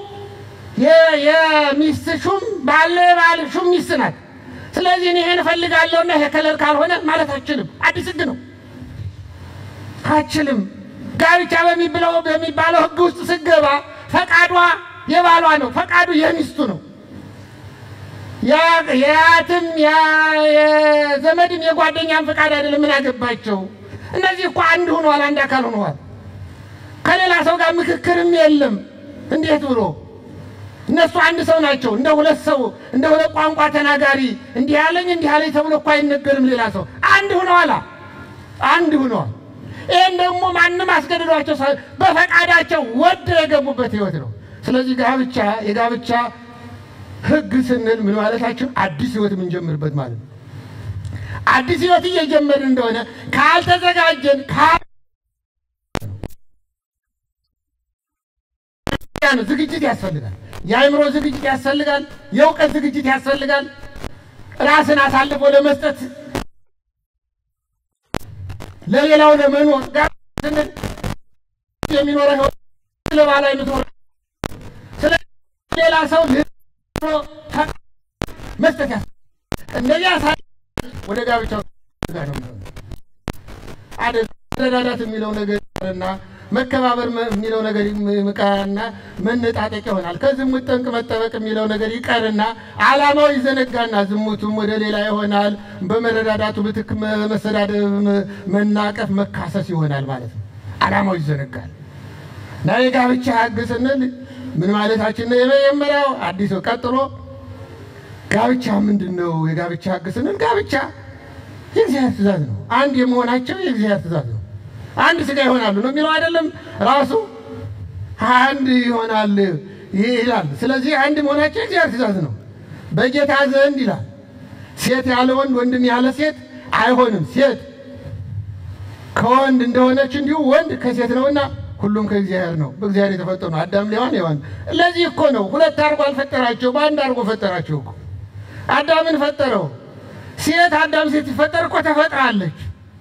የሚስት ሹም ባለ ባል ሹም ሚስት ናት። ስለዚህ እኔ ይሄን እፈልጋለሁና ይሄ ከለር ካልሆነ ማለት አችልም። አዲስ ህግ ነው። አችልም። ጋብቻ በሚብለው በሚባለው ህግ ውስጥ ስገባ ፈቃዷ የባሏ ነው፣ ፈቃዱ የሚስቱ ነው። የአያትም የዘመድም የጓደኛም ፈቃድ አይደለም። ምን አገባቸው? እነዚህ እኮ አንድ ሆነዋል፣ አንድ አካል ሆነዋል። ከሌላ ሰው ጋር ምክክርም የለም። እንዴት ብሎ እነሱ አንድ ሰው ናቸው። እንደ ሁለት ሰው እንደ ሁለት ቋንቋ ተናጋሪ እንዲህ ያለኝ እንዲህ ያለኝ ተብሎ እኮ አይነገርም። ሌላ ሰው አንድ ሆነዋል፣ አንድ ሆነዋል። ይህን ደግሞ ማንም አስገድዷቸው በፈቃዳቸው ወደው የገቡበት ህይወት ነው። ስለዚህ ጋብቻ የጋብቻ ህግ ስንል ምን ማለታችን አዲስ ህይወት የምንጀምርበት ማለት ነው። አዲስ ህይወት እየጀመርን እንደሆነ ካልተዘጋጀን ዝግጅት ያስፈልጋል። የአእምሮ ዝግጅት ያስፈልጋል። የእውቀት ዝግጅት ያስፈልጋል። ራስን አሳልፎ ለመስጠት ለሌላው ለመኖር ጋር ስንል የሚኖረ ህይወት ለባላ የምትኖር ስለ ሌላ ሰው መስጠት ያስ እንደዚያ ሳ ወደ ጋብቻው ጋር ነው አደ መረዳዳት የሚለው ነገር እና መከባበር የሚለው ነገር ይቀርና መነጣጠቅ ይሆናል። ከዝሙት ጠንቅ መጠበቅ የሚለው ነገር ይቀርና ዓላማው ይዘነጋና ዝሙቱም ወደ ሌላ ይሆናል። በመረዳዳቱ ምትክ መሰዳደብ፣ መናቀፍ፣ መካሰስ ይሆናል ማለት ነው። ዓላማው ይዘነጋል እና የጋብቻ ህግ ስንል ምን ማለታችን ነው? የመጀመሪያው አዲስ ቀጥሎ ጋብቻ ምንድን ነው? የጋብቻ ህግ ስንል ጋብቻ የእግዚአብሔር ትእዛዝ ነው። አንድ የመሆናቸው የእግዚአብሔር ትእዛዝ ነው። አንድ ስጋ ይሆናሉ ነው የሚለው አይደለም? ራሱ አንድ ይሆናል ይላል። ስለዚህ አንድ መሆናቸው የእግዚአብሔር ትእዛዝ ነው። በጌታ ዘንድ ይላል ሴት ያለ ወንድ ወንድም ያለ ሴት አይሆንም። ሴት ከወንድ እንደሆነች እንዲሁ ወንድ ከሴት ነውና ሁሉም ከእግዚአብሔር ነው። በእግዚአብሔር የተፈጠሩ ነው። አዳም ሔዋን ሔዋን ለዚህ እኮ ነው ሁለት አድርጎ አልፈጠራቸው፣ በአንድ አድርጎ ፈጠራቸው እኮ። አዳምን ፈጠረው። ሴት አዳም ሴት ሲፈጠር እኮ ተፈጥራለች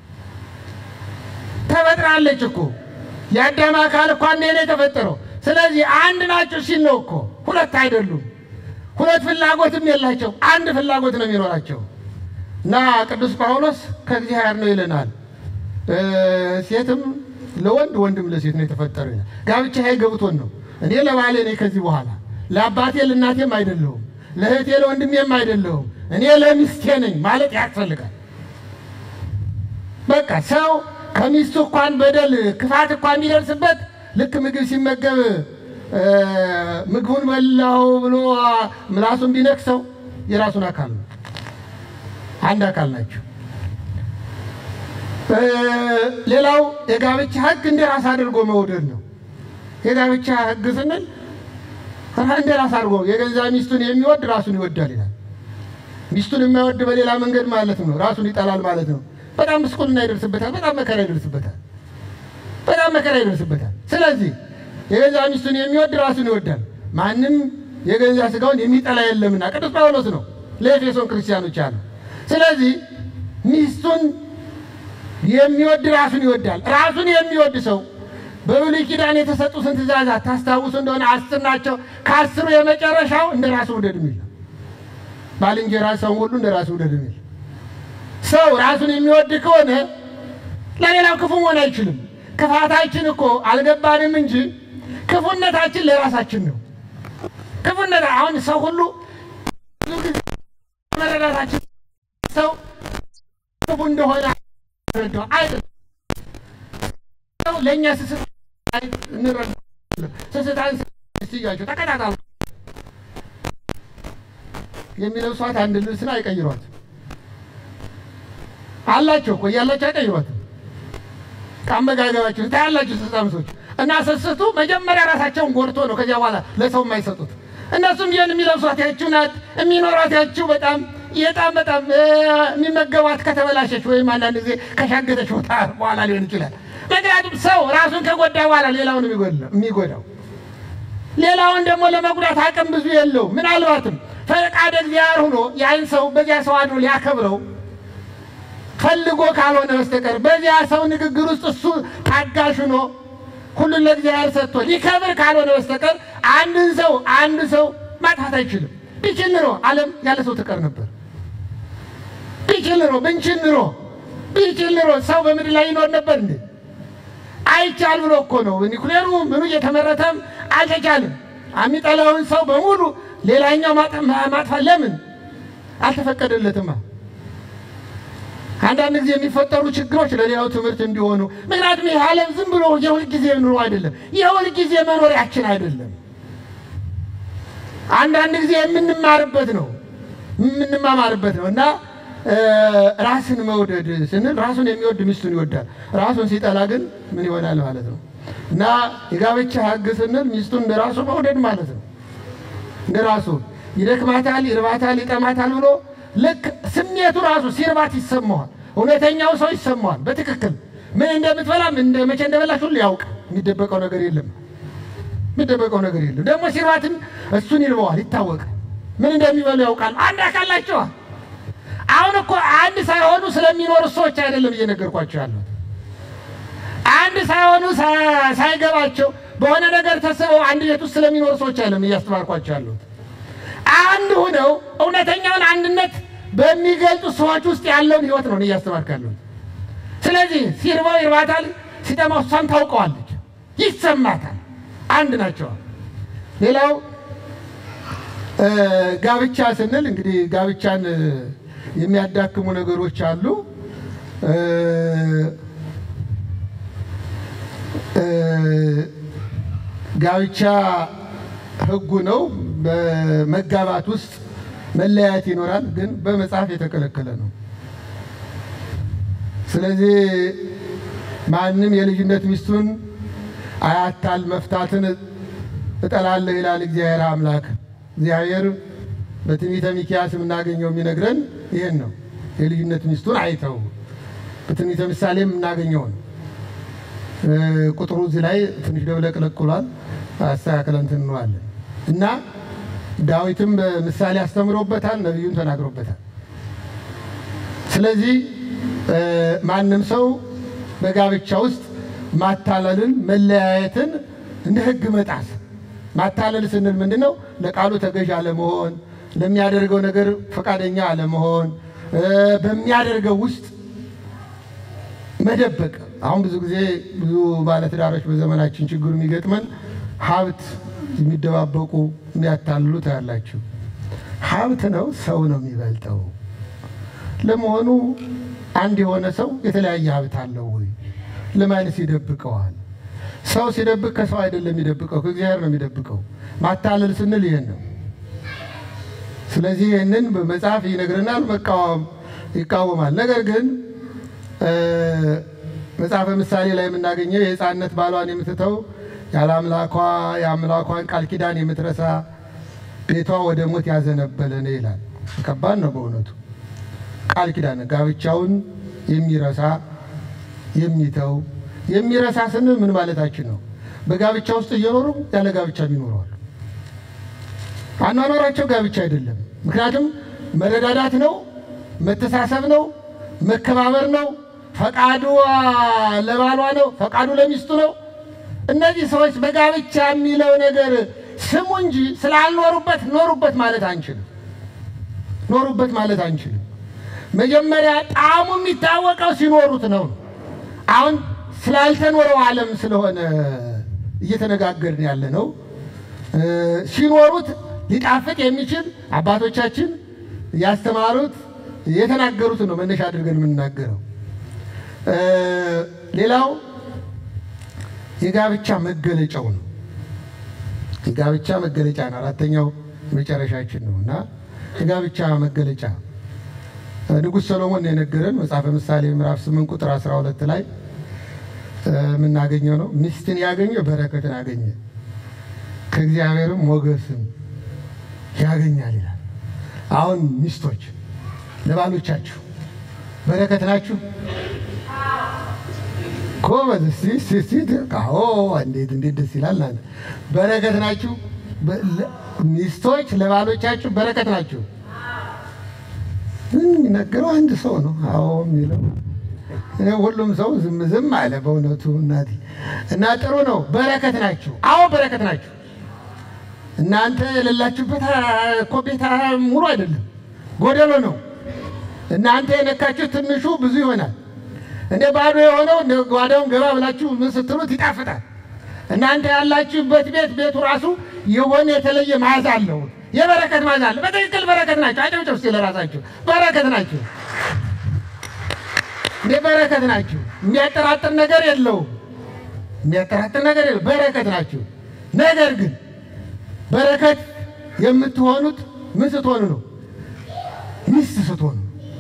ተፈጥራለች እኮ የአዳም አካል እኮ አንዴ ነው የተፈጠረው። ስለዚህ አንድ ናቸው ሲል ነው እኮ ሁለት አይደሉም። ሁለት ፍላጎትም የላቸው አንድ ፍላጎት ነው የሚኖራቸው እና ቅዱስ ጳውሎስ ከእግዚአብሔር ነው ይለናል። ሴትም ለወንድ ወንድም ለሴት ነው የተፈጠረው ይላል። ጋብቻ ይሄ ገብቶን ነው። እኔ ለባሌ ነኝ ከዚህ በኋላ ለአባቴ ለእናቴም አይደለሁም፣ ለእህቴ ለወንድሜም አይደለሁም፣ እኔ ለሚስቴ ነኝ ማለት ያስፈልጋል። በቃ ሰው ከሚስቱ እንኳን በደል ክፋት እንኳን የሚደርስበት ልክ ምግብ ሲመገብ ምግቡን በላው ብሎ ምላሱን ቢነክሰው የራሱን አካል ነው፣ አንድ አካል ናቸው። ሌላው የጋብቻ ሕግ እንደ ራስ አድርጎ መውደድ ነው። የጋብቻ ሕግ ስንል እንደ ራስ አድርጎ የገዛ ሚስቱን የሚወድ ራሱን ይወዳል ይላል። ሚስቱን የማይወድ በሌላ መንገድ ማለት ነው ራሱን ይጠላል ማለት ነው። በጣም ብስቁልና ይደርስበታል። በጣም መከራ ይደርስበታል። በጣም መከራ ይደርስበታል። ስለዚህ የገዛ ሚስቱን የሚወድ ራሱን ይወዳል። ማንም የገዛ ስጋውን የሚጠላ የለምና ቅዱስ ጳውሎስ ነው ለኤፌሶን ክርስቲያኖች አሉ። ስለዚህ ሚስቱን የሚወድ ራሱን ይወዳል። ራሱን የሚወድ ሰው በብሉይ ኪዳን የተሰጡትን ትእዛዛት ታስታውሱ እንደሆነ አስር ናቸው። ከአስሩ የመጨረሻው እንደ ራሱ ውደድ የሚል ነው። ባልንጀራ ሰው ሁሉ እንደ ራሱ ውደድ የሚል ሰው ራሱን የሚወድ ከሆነ ለሌላው ክፉ መሆን አይችልም። ክፋታችን እኮ አልገባንም እንጂ ክፉነታችን ለራሳችን ነው። ክፉነት አሁን ሰው ሁሉ ብዙ ጊዜ መረዳታችን ሰው ክፉ እንደሆነ ረዳው አይደለም። ለእኛ ስስት እንረዳ ስስታን ስያቸው ተቀጣጣሉ የሚለብሷት አንድ ልብስን አይቀይሯት አላቸው እኮ እያላቸው አይቀይሯትም። ከአመጋገባቸው ታያላችሁ ስስታም ሰዎች እና ስስቱ መጀመሪያ ራሳቸውን ጎድቶ ነው ከዚያ በኋላ ለሰው የማይሰጡት። እነሱም ቢሆን የሚለብሷት ያችው ናት፣ የሚኖሯት ያችው በጣም በጣም በጣም የሚመገቧት ከተበላሸች ወይም አንዳንድ ጊዜ ከሻገተች ቦታ በኋላ ሊሆን ይችላል። ምክንያቱም ሰው ራሱን ከጎዳ በኋላ ሌላውን የሚጎዳው ሌላውን ደግሞ ለመጉዳት አቅም ብዙ የለው። ምናልባትም ፈቃደ እግዚአብሔር ሆኖ ያን ሰው በዚያ ሰው አድሮ ሊያከብረው ፈልጎ ካልሆነ በስተቀር በዚያ ሰው ንግግር ውስጥ እሱ ታጋሽ ሆኖ ሁሉን ለእግዚአብሔር ሰጥቶ ሊከብር ካልሆነ በስተቀር አንድን ሰው አንድ ሰው ማጥፋት አይችልም። ቢችል ኑሮ ዓለም ያለ ሰው ትቀር ነበር። ቢችል ኑሮ ብንችል ኑሮ ቢችል ኑሮ ሰው በምድር ላይ ይኖር ነበር እንዴ? አይቻል ብሎ እኮ ነው። ኒኩሌሩ ምኑ እየተመረተም አልተቻለም። የሚጠላውን ሰው በሙሉ ሌላኛው ማጥፋት ለምን አልተፈቀደለትማ? አንዳንድ ጊዜ የሚፈጠሩ ችግሮች ለሌላው ትምህርት እንዲሆኑ። ምክንያቱም ይህ ዓለም ዝም ብሎ የሁል ጊዜ ኑሮ አይደለም፣ የሁል ጊዜ መኖሪያችን አይደለም። አንዳንድ ጊዜ የምንማርበት ነው የምንማማርበት ነው እና ራስን መውደድ ስንል ራሱን የሚወድ ሚስቱን ይወዳል። ራሱን ሲጠላ ግን ምን ይሆናል ማለት ነው እና የጋብቻ ሕግ ስንል ሚስቱን እንደ ራሱ መውደድ ማለት ነው። እንደ ራሱ ይደክማታል፣ ይርባታል፣ ይጠማታል ብሎ ልክ ስሜቱ ራሱ ሲርባት ይሰማዋል። እውነተኛው ሰው ይሰማዋል። በትክክል ምን እንደምትበላ ምን እንደ መቼ እንደበላሽ ሁሉ ያውቅ። የሚደበቀው ነገር የለም። የሚደበቀው ነገር የለም። ደግሞ ሲርባትም እሱን ይርበዋል፣ ይታወቃል። ምን እንደሚበሉ ያውቃል። አንድ አካል ናቸዋል። አሁን እኮ አንድ ሳይሆኑ ስለሚኖሩ ሰዎች አይደለም እየነገርኳቸው ያሉት። አንድ ሳይሆኑ ሳይገባቸው በሆነ ነገር ተስበው አንድ ቤት ውስጥ ስለሚኖሩ ሰዎች አይደለም እያስተማርኳቸው ያሉት። አንድ ሆነው እውነተኛውን አንድነት በሚገልጹ ሰዎች ውስጥ ያለውን ሕይወት ነው እያስተማርኩ ያለሁት። ስለዚህ ሲርባው ይርባታል፣ ሲጠማው እሷም ታውቀዋለች፣ ይሰማታል። አንድ ናቸው። ሌላው ጋብቻ ስንል እንግዲህ ጋብቻን የሚያዳክሙ ነገሮች አሉ። ጋብቻ ሕጉ ነው። በመጋባት ውስጥ መለያየት ይኖራል፣ ግን በመጽሐፍ የተከለከለ ነው። ስለዚህ ማንም የልጅነት ሚስቱን አያታል፣ መፍታትን እጠላለሁ ይላል እግዚአብሔር አምላክ። እግዚአብሔር በትንቢተ ሚክያስ የምናገኘው የሚነግረን ይህን ነው። የልጅነት ሚስቱን አይተው በትንቢተ ምሳሌ የምናገኘው ነው። ቁጥሩ እዚህ ላይ ትንሽ ደብለቅለቅ ብሏል። አስተካክለን እንትን እንለዋለን እና ዳዊትም በምሳሌ አስተምሮበታል፣ ነቢዩም ተናግሮበታል። ስለዚህ ማንም ሰው በጋብቻ ውስጥ ማታለልን፣ መለያየትን እንደ ሕግ መጣስ ማታለል ስንል ምንድን ነው? ለቃሉ ተገዥ አለመሆን፣ ለሚያደርገው ነገር ፈቃደኛ አለመሆን፣ በሚያደርገው ውስጥ መደበቅ። አሁን ብዙ ጊዜ ብዙ ባለትዳሮች በዘመናችን ችግሩ የሚገጥመን ሀብት የሚደባበቁ የሚያታልሉ ታያላችሁ። ሀብት ነው ሰው ነው የሚበልጠው። ለመሆኑ አንድ የሆነ ሰው የተለያየ ሀብት አለው ወይ? ለማንስ ይደብቀዋል? ሰው ሲደብቅ ከሰው አይደለም የሚደብቀው፣ ከእግዚአብሔር ነው የሚደብቀው። ማታለል ስንል ይህን ነው። ስለዚህ ይህንን በመጽሐፍ ይነግረናል፣ መቃወም ይቃወማል። ነገር ግን መጽሐፈ ምሳሌ ላይ የምናገኘው የሕፃንነት ባሏን የምትተው ያለ አምላኳ የአምላኳን ቃል ኪዳን የምትረሳ ቤቷ ወደ ሞት ያዘነበለ ነው ይላል። ከባድ ነው በእውነቱ። ቃል ኪዳን ጋብቻውን የሚረሳ የሚተው የሚረሳ ስንል ምን ማለታችን ነው? በጋብቻ ውስጥ እየኖሩ ያለ ጋብቻ ይኖረዋል። አኗኗራቸው ጋብቻ አይደለም። ምክንያቱም መረዳዳት ነው፣ መተሳሰብ ነው፣ መከባበር ነው፣ ፈቃዱ ለባሏ ነው፣ ፈቃዱ ለሚስቱ ነው። እነዚህ ሰዎች በጋብቻ የሚለው ነገር ስሙ እንጂ ስላልኖሩበት ኖሩበት ማለት አንችልም። ኖሩበት ማለት አንችልም። መጀመሪያ ጣዕሙ የሚታወቀው ሲኖሩት ነው። አሁን ስላልተኖረው ዓለም ስለሆነ እየተነጋገርን ያለ ነው። ሲኖሩት ሊጣፍጥ የሚችል አባቶቻችን ያስተማሩት የተናገሩት ነው መነሻ አድርገን የምንናገረው። ሌላው የጋብቻ መገለጫው ነው። የጋብቻ መገለጫ ነው። አራተኛው መጨረሻችን ነው እና የጋብቻ መገለጫ ንጉሥ ሰሎሞን ነው የነገረን መጽሐፈ ምሳሌ ምዕራፍ 8 ቁጥር 12 ላይ የምናገኘው ነው። ሚስትን ያገኘ በረከትን አገኘ ከእግዚአብሔርም ሞገስም ያገኛል ይላል። አሁን ሚስቶች ለባሎቻችሁ በረከት ናችሁ። ጎበዝ እስቲ እስቲ እስቲ አዎ፣ እንዴት እንዴት ደስ ይላል። እናንተ በረከት ናችሁ። ሚስቶች ለባሎቻችሁ በረከት ናችሁ። የሚነገረው አንድ ሰው ነው። አዎ የሚለው ሁሉም ሰው ዝም ዝም አለ። በእውነቱ እናቴ እና ጥሩ ነው። በረከት ናችሁ። አዎ በረከት ናችሁ። እናንተ የሌላችሁበት እኮ ቤት ሙሉ አይደለም፣ ጎደሎ ነው። እናንተ የነካችሁ ትንሹ ብዙ ይሆናል። እንደ ባዶ የሆነው እንደ ጓዳውን ገባ ብላችሁ ምን ስትሉት ይጣፍጣል። እናንተ ያላችሁበት ቤት ቤቱ ራሱ የሆነ የተለየ መዓዛ አለው፣ የበረከት መዓዛ አለው። በትክክል በረከት ናቸው። አጨብጭቡ እስኪ ለራሳችሁ በረከት ናቸው። እንደ በረከት ናቸው። የሚያጠራጥር ነገር የለውም። የሚያጠራጥር ነገር የለውም። በረከት ናቸው። ነገር ግን በረከት የምትሆኑት ምን ስትሆኑ ነው? ሚስት ስትሆኑ።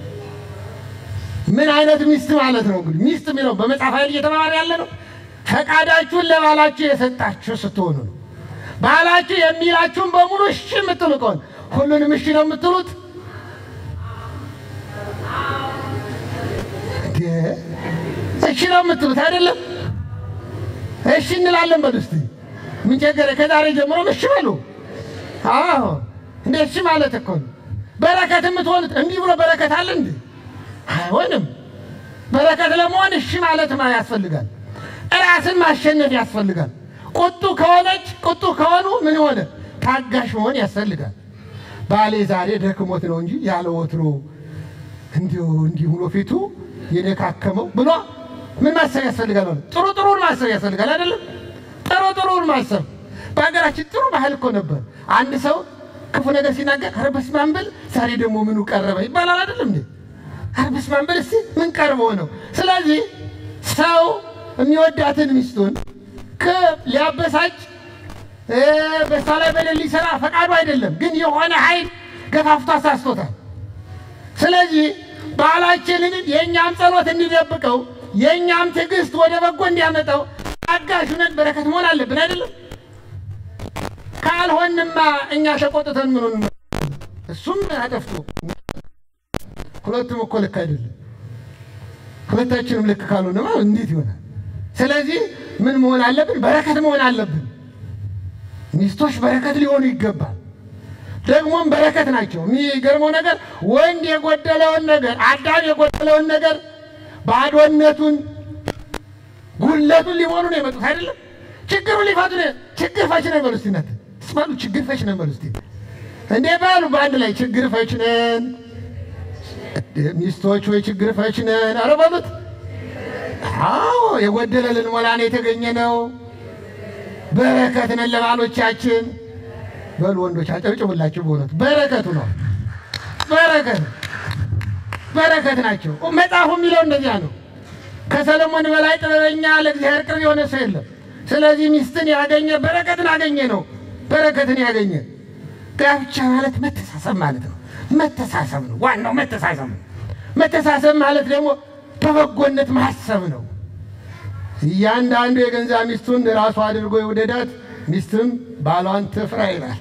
ምን አይነት ሚስት ማለት ነው? እንግዲህ ሚስት የሚለው በመጽሐፍ ኃይል እየተማማር ያለ ነው። ፈቃዳችሁን ለባላችሁ የሰጣችሁ ስትሆኑ ነው። ባላችሁ የሚላችሁን በሙሉ እሺ የምትሉ ከሆነ ሁሉንም እሺ ነው የምትሉት። እሺ ነው የምትሉት አይደለም? እሺ እንላለን። በሉ እስቲ ምን ቸገረ? ከዛሬ ጀምሮ እሺ በሉ። አዎ እንደ እሺ ማለት እኮ ነው በረከት የምትሆኑት። እንዲህ ብሎ በረከት አለ እንዴ? አይሆንም። በረከት ለመሆን እሺ ማለት ማ ያስፈልጋል። ራስን ማሸነፍ ያስፈልጋል። ቁጡ ከሆነች ቁጡ ከሆኑ ምን ሆነ? ታጋሽ መሆን ያስፈልጋል። ባሌ ዛሬ ደክሞት ነው እንጂ ያለ ወትሮ እንዲሁ እንዲህ ብሎ ፊቱ የደካከመው ብሎ ምን ማሰብ ያስፈልጋል? ሆነ ጥሩ ጥሩን ማሰብ ያስፈልጋል። አይደለም ጥሩ ጥሩን ማሰብ። በሀገራችን ጥሩ ባህል እኮ ነበር። አንድ ሰው ክፉ ነገር ሲናገር ኧረ በስመ አብ በል ዛሬ ደግሞ ምኑ ቀረበ ይባላል። አይደለም እንዴ? ኧረ በስመ አብ በል እስኪ ምን ቀርቦ ነው? ስለዚህ ሰው የሚወዳትን ሚስቱን ሊያበሳጭ በሷ ላይ በደል ሊሰራ ፈቃዱ አይደለም፣ ግን የሆነ ኃይል ገፋፍቶ አሳስቶታል። ስለዚህ ባህላችንን የእኛም ጸሎት እንዲደብቀው የእኛም ትዕግስት ወደ በጎ እንዲያመጣው አጋዥ ነን በረከት መሆን አለብን። አይደለም ካልሆንማ እኛ ተቆጥተን ምኑን እሱም አጠፍቶ ሁለቱም እኮ ልክ አይደለም። ሁለታችንም ልክ ካልሆንማ እንዴት ይሆናል? ስለዚህ ምን መሆን አለብን? በረከት መሆን አለብን። ሚስቶች በረከት ሊሆኑ ይገባል። ደግሞም በረከት ናቸው። የሚገርመው ነገር ወንድ የጎደለውን ነገር አዳም የጎደለውን ነገር ባዶነቱን፣ ጉለቱን ሊሆኑ ነው የመጡት አይደለም። ችግሩ ሊፈቱ ነው። ችግር ፈች ነው በሉ እስቲ እናንተ ስማሉ። ችግር ፈች ነው በሉ እስቲ እንዴ በሉ በአንድ ላይ ችግር ፈች ነን። ሚስቶች ወይ ችግር ፈች ነን። ኧረ በሉት። አዎ የጎደለ ልንሞላ ነው የተገኘ ነው። በረከት ነን ለባሎቻችን። በሉ ወንዶች አጨብጭቡላችሁ። በእውነቱ በረከቱ ነው። በረከት በረከት ናቸው። መጽሐፉ የሚለው እንደዚያ ነው። ከሰለሞን በላይ ጥበበኛ ለእግዚአብሔር ቅርብ የሆነ ሰው የለም። ስለዚህ ሚስትን ያገኘ በረከትን አገኘ ነው። በረከትን ያገኘ ጋብቻ ማለት መተሳሰብ ማለት ነው። መተሳሰብ ነው ዋናው መተሳሰብ ነው። መተሳሰብ ማለት ደግሞ በበጎነት ማሰብ ነው። እያንዳንዱ የገንዛ ሚስቱን ራሱ አድርጎ የውደዳት ሚስትም ባሏን ትፍራ ይላል።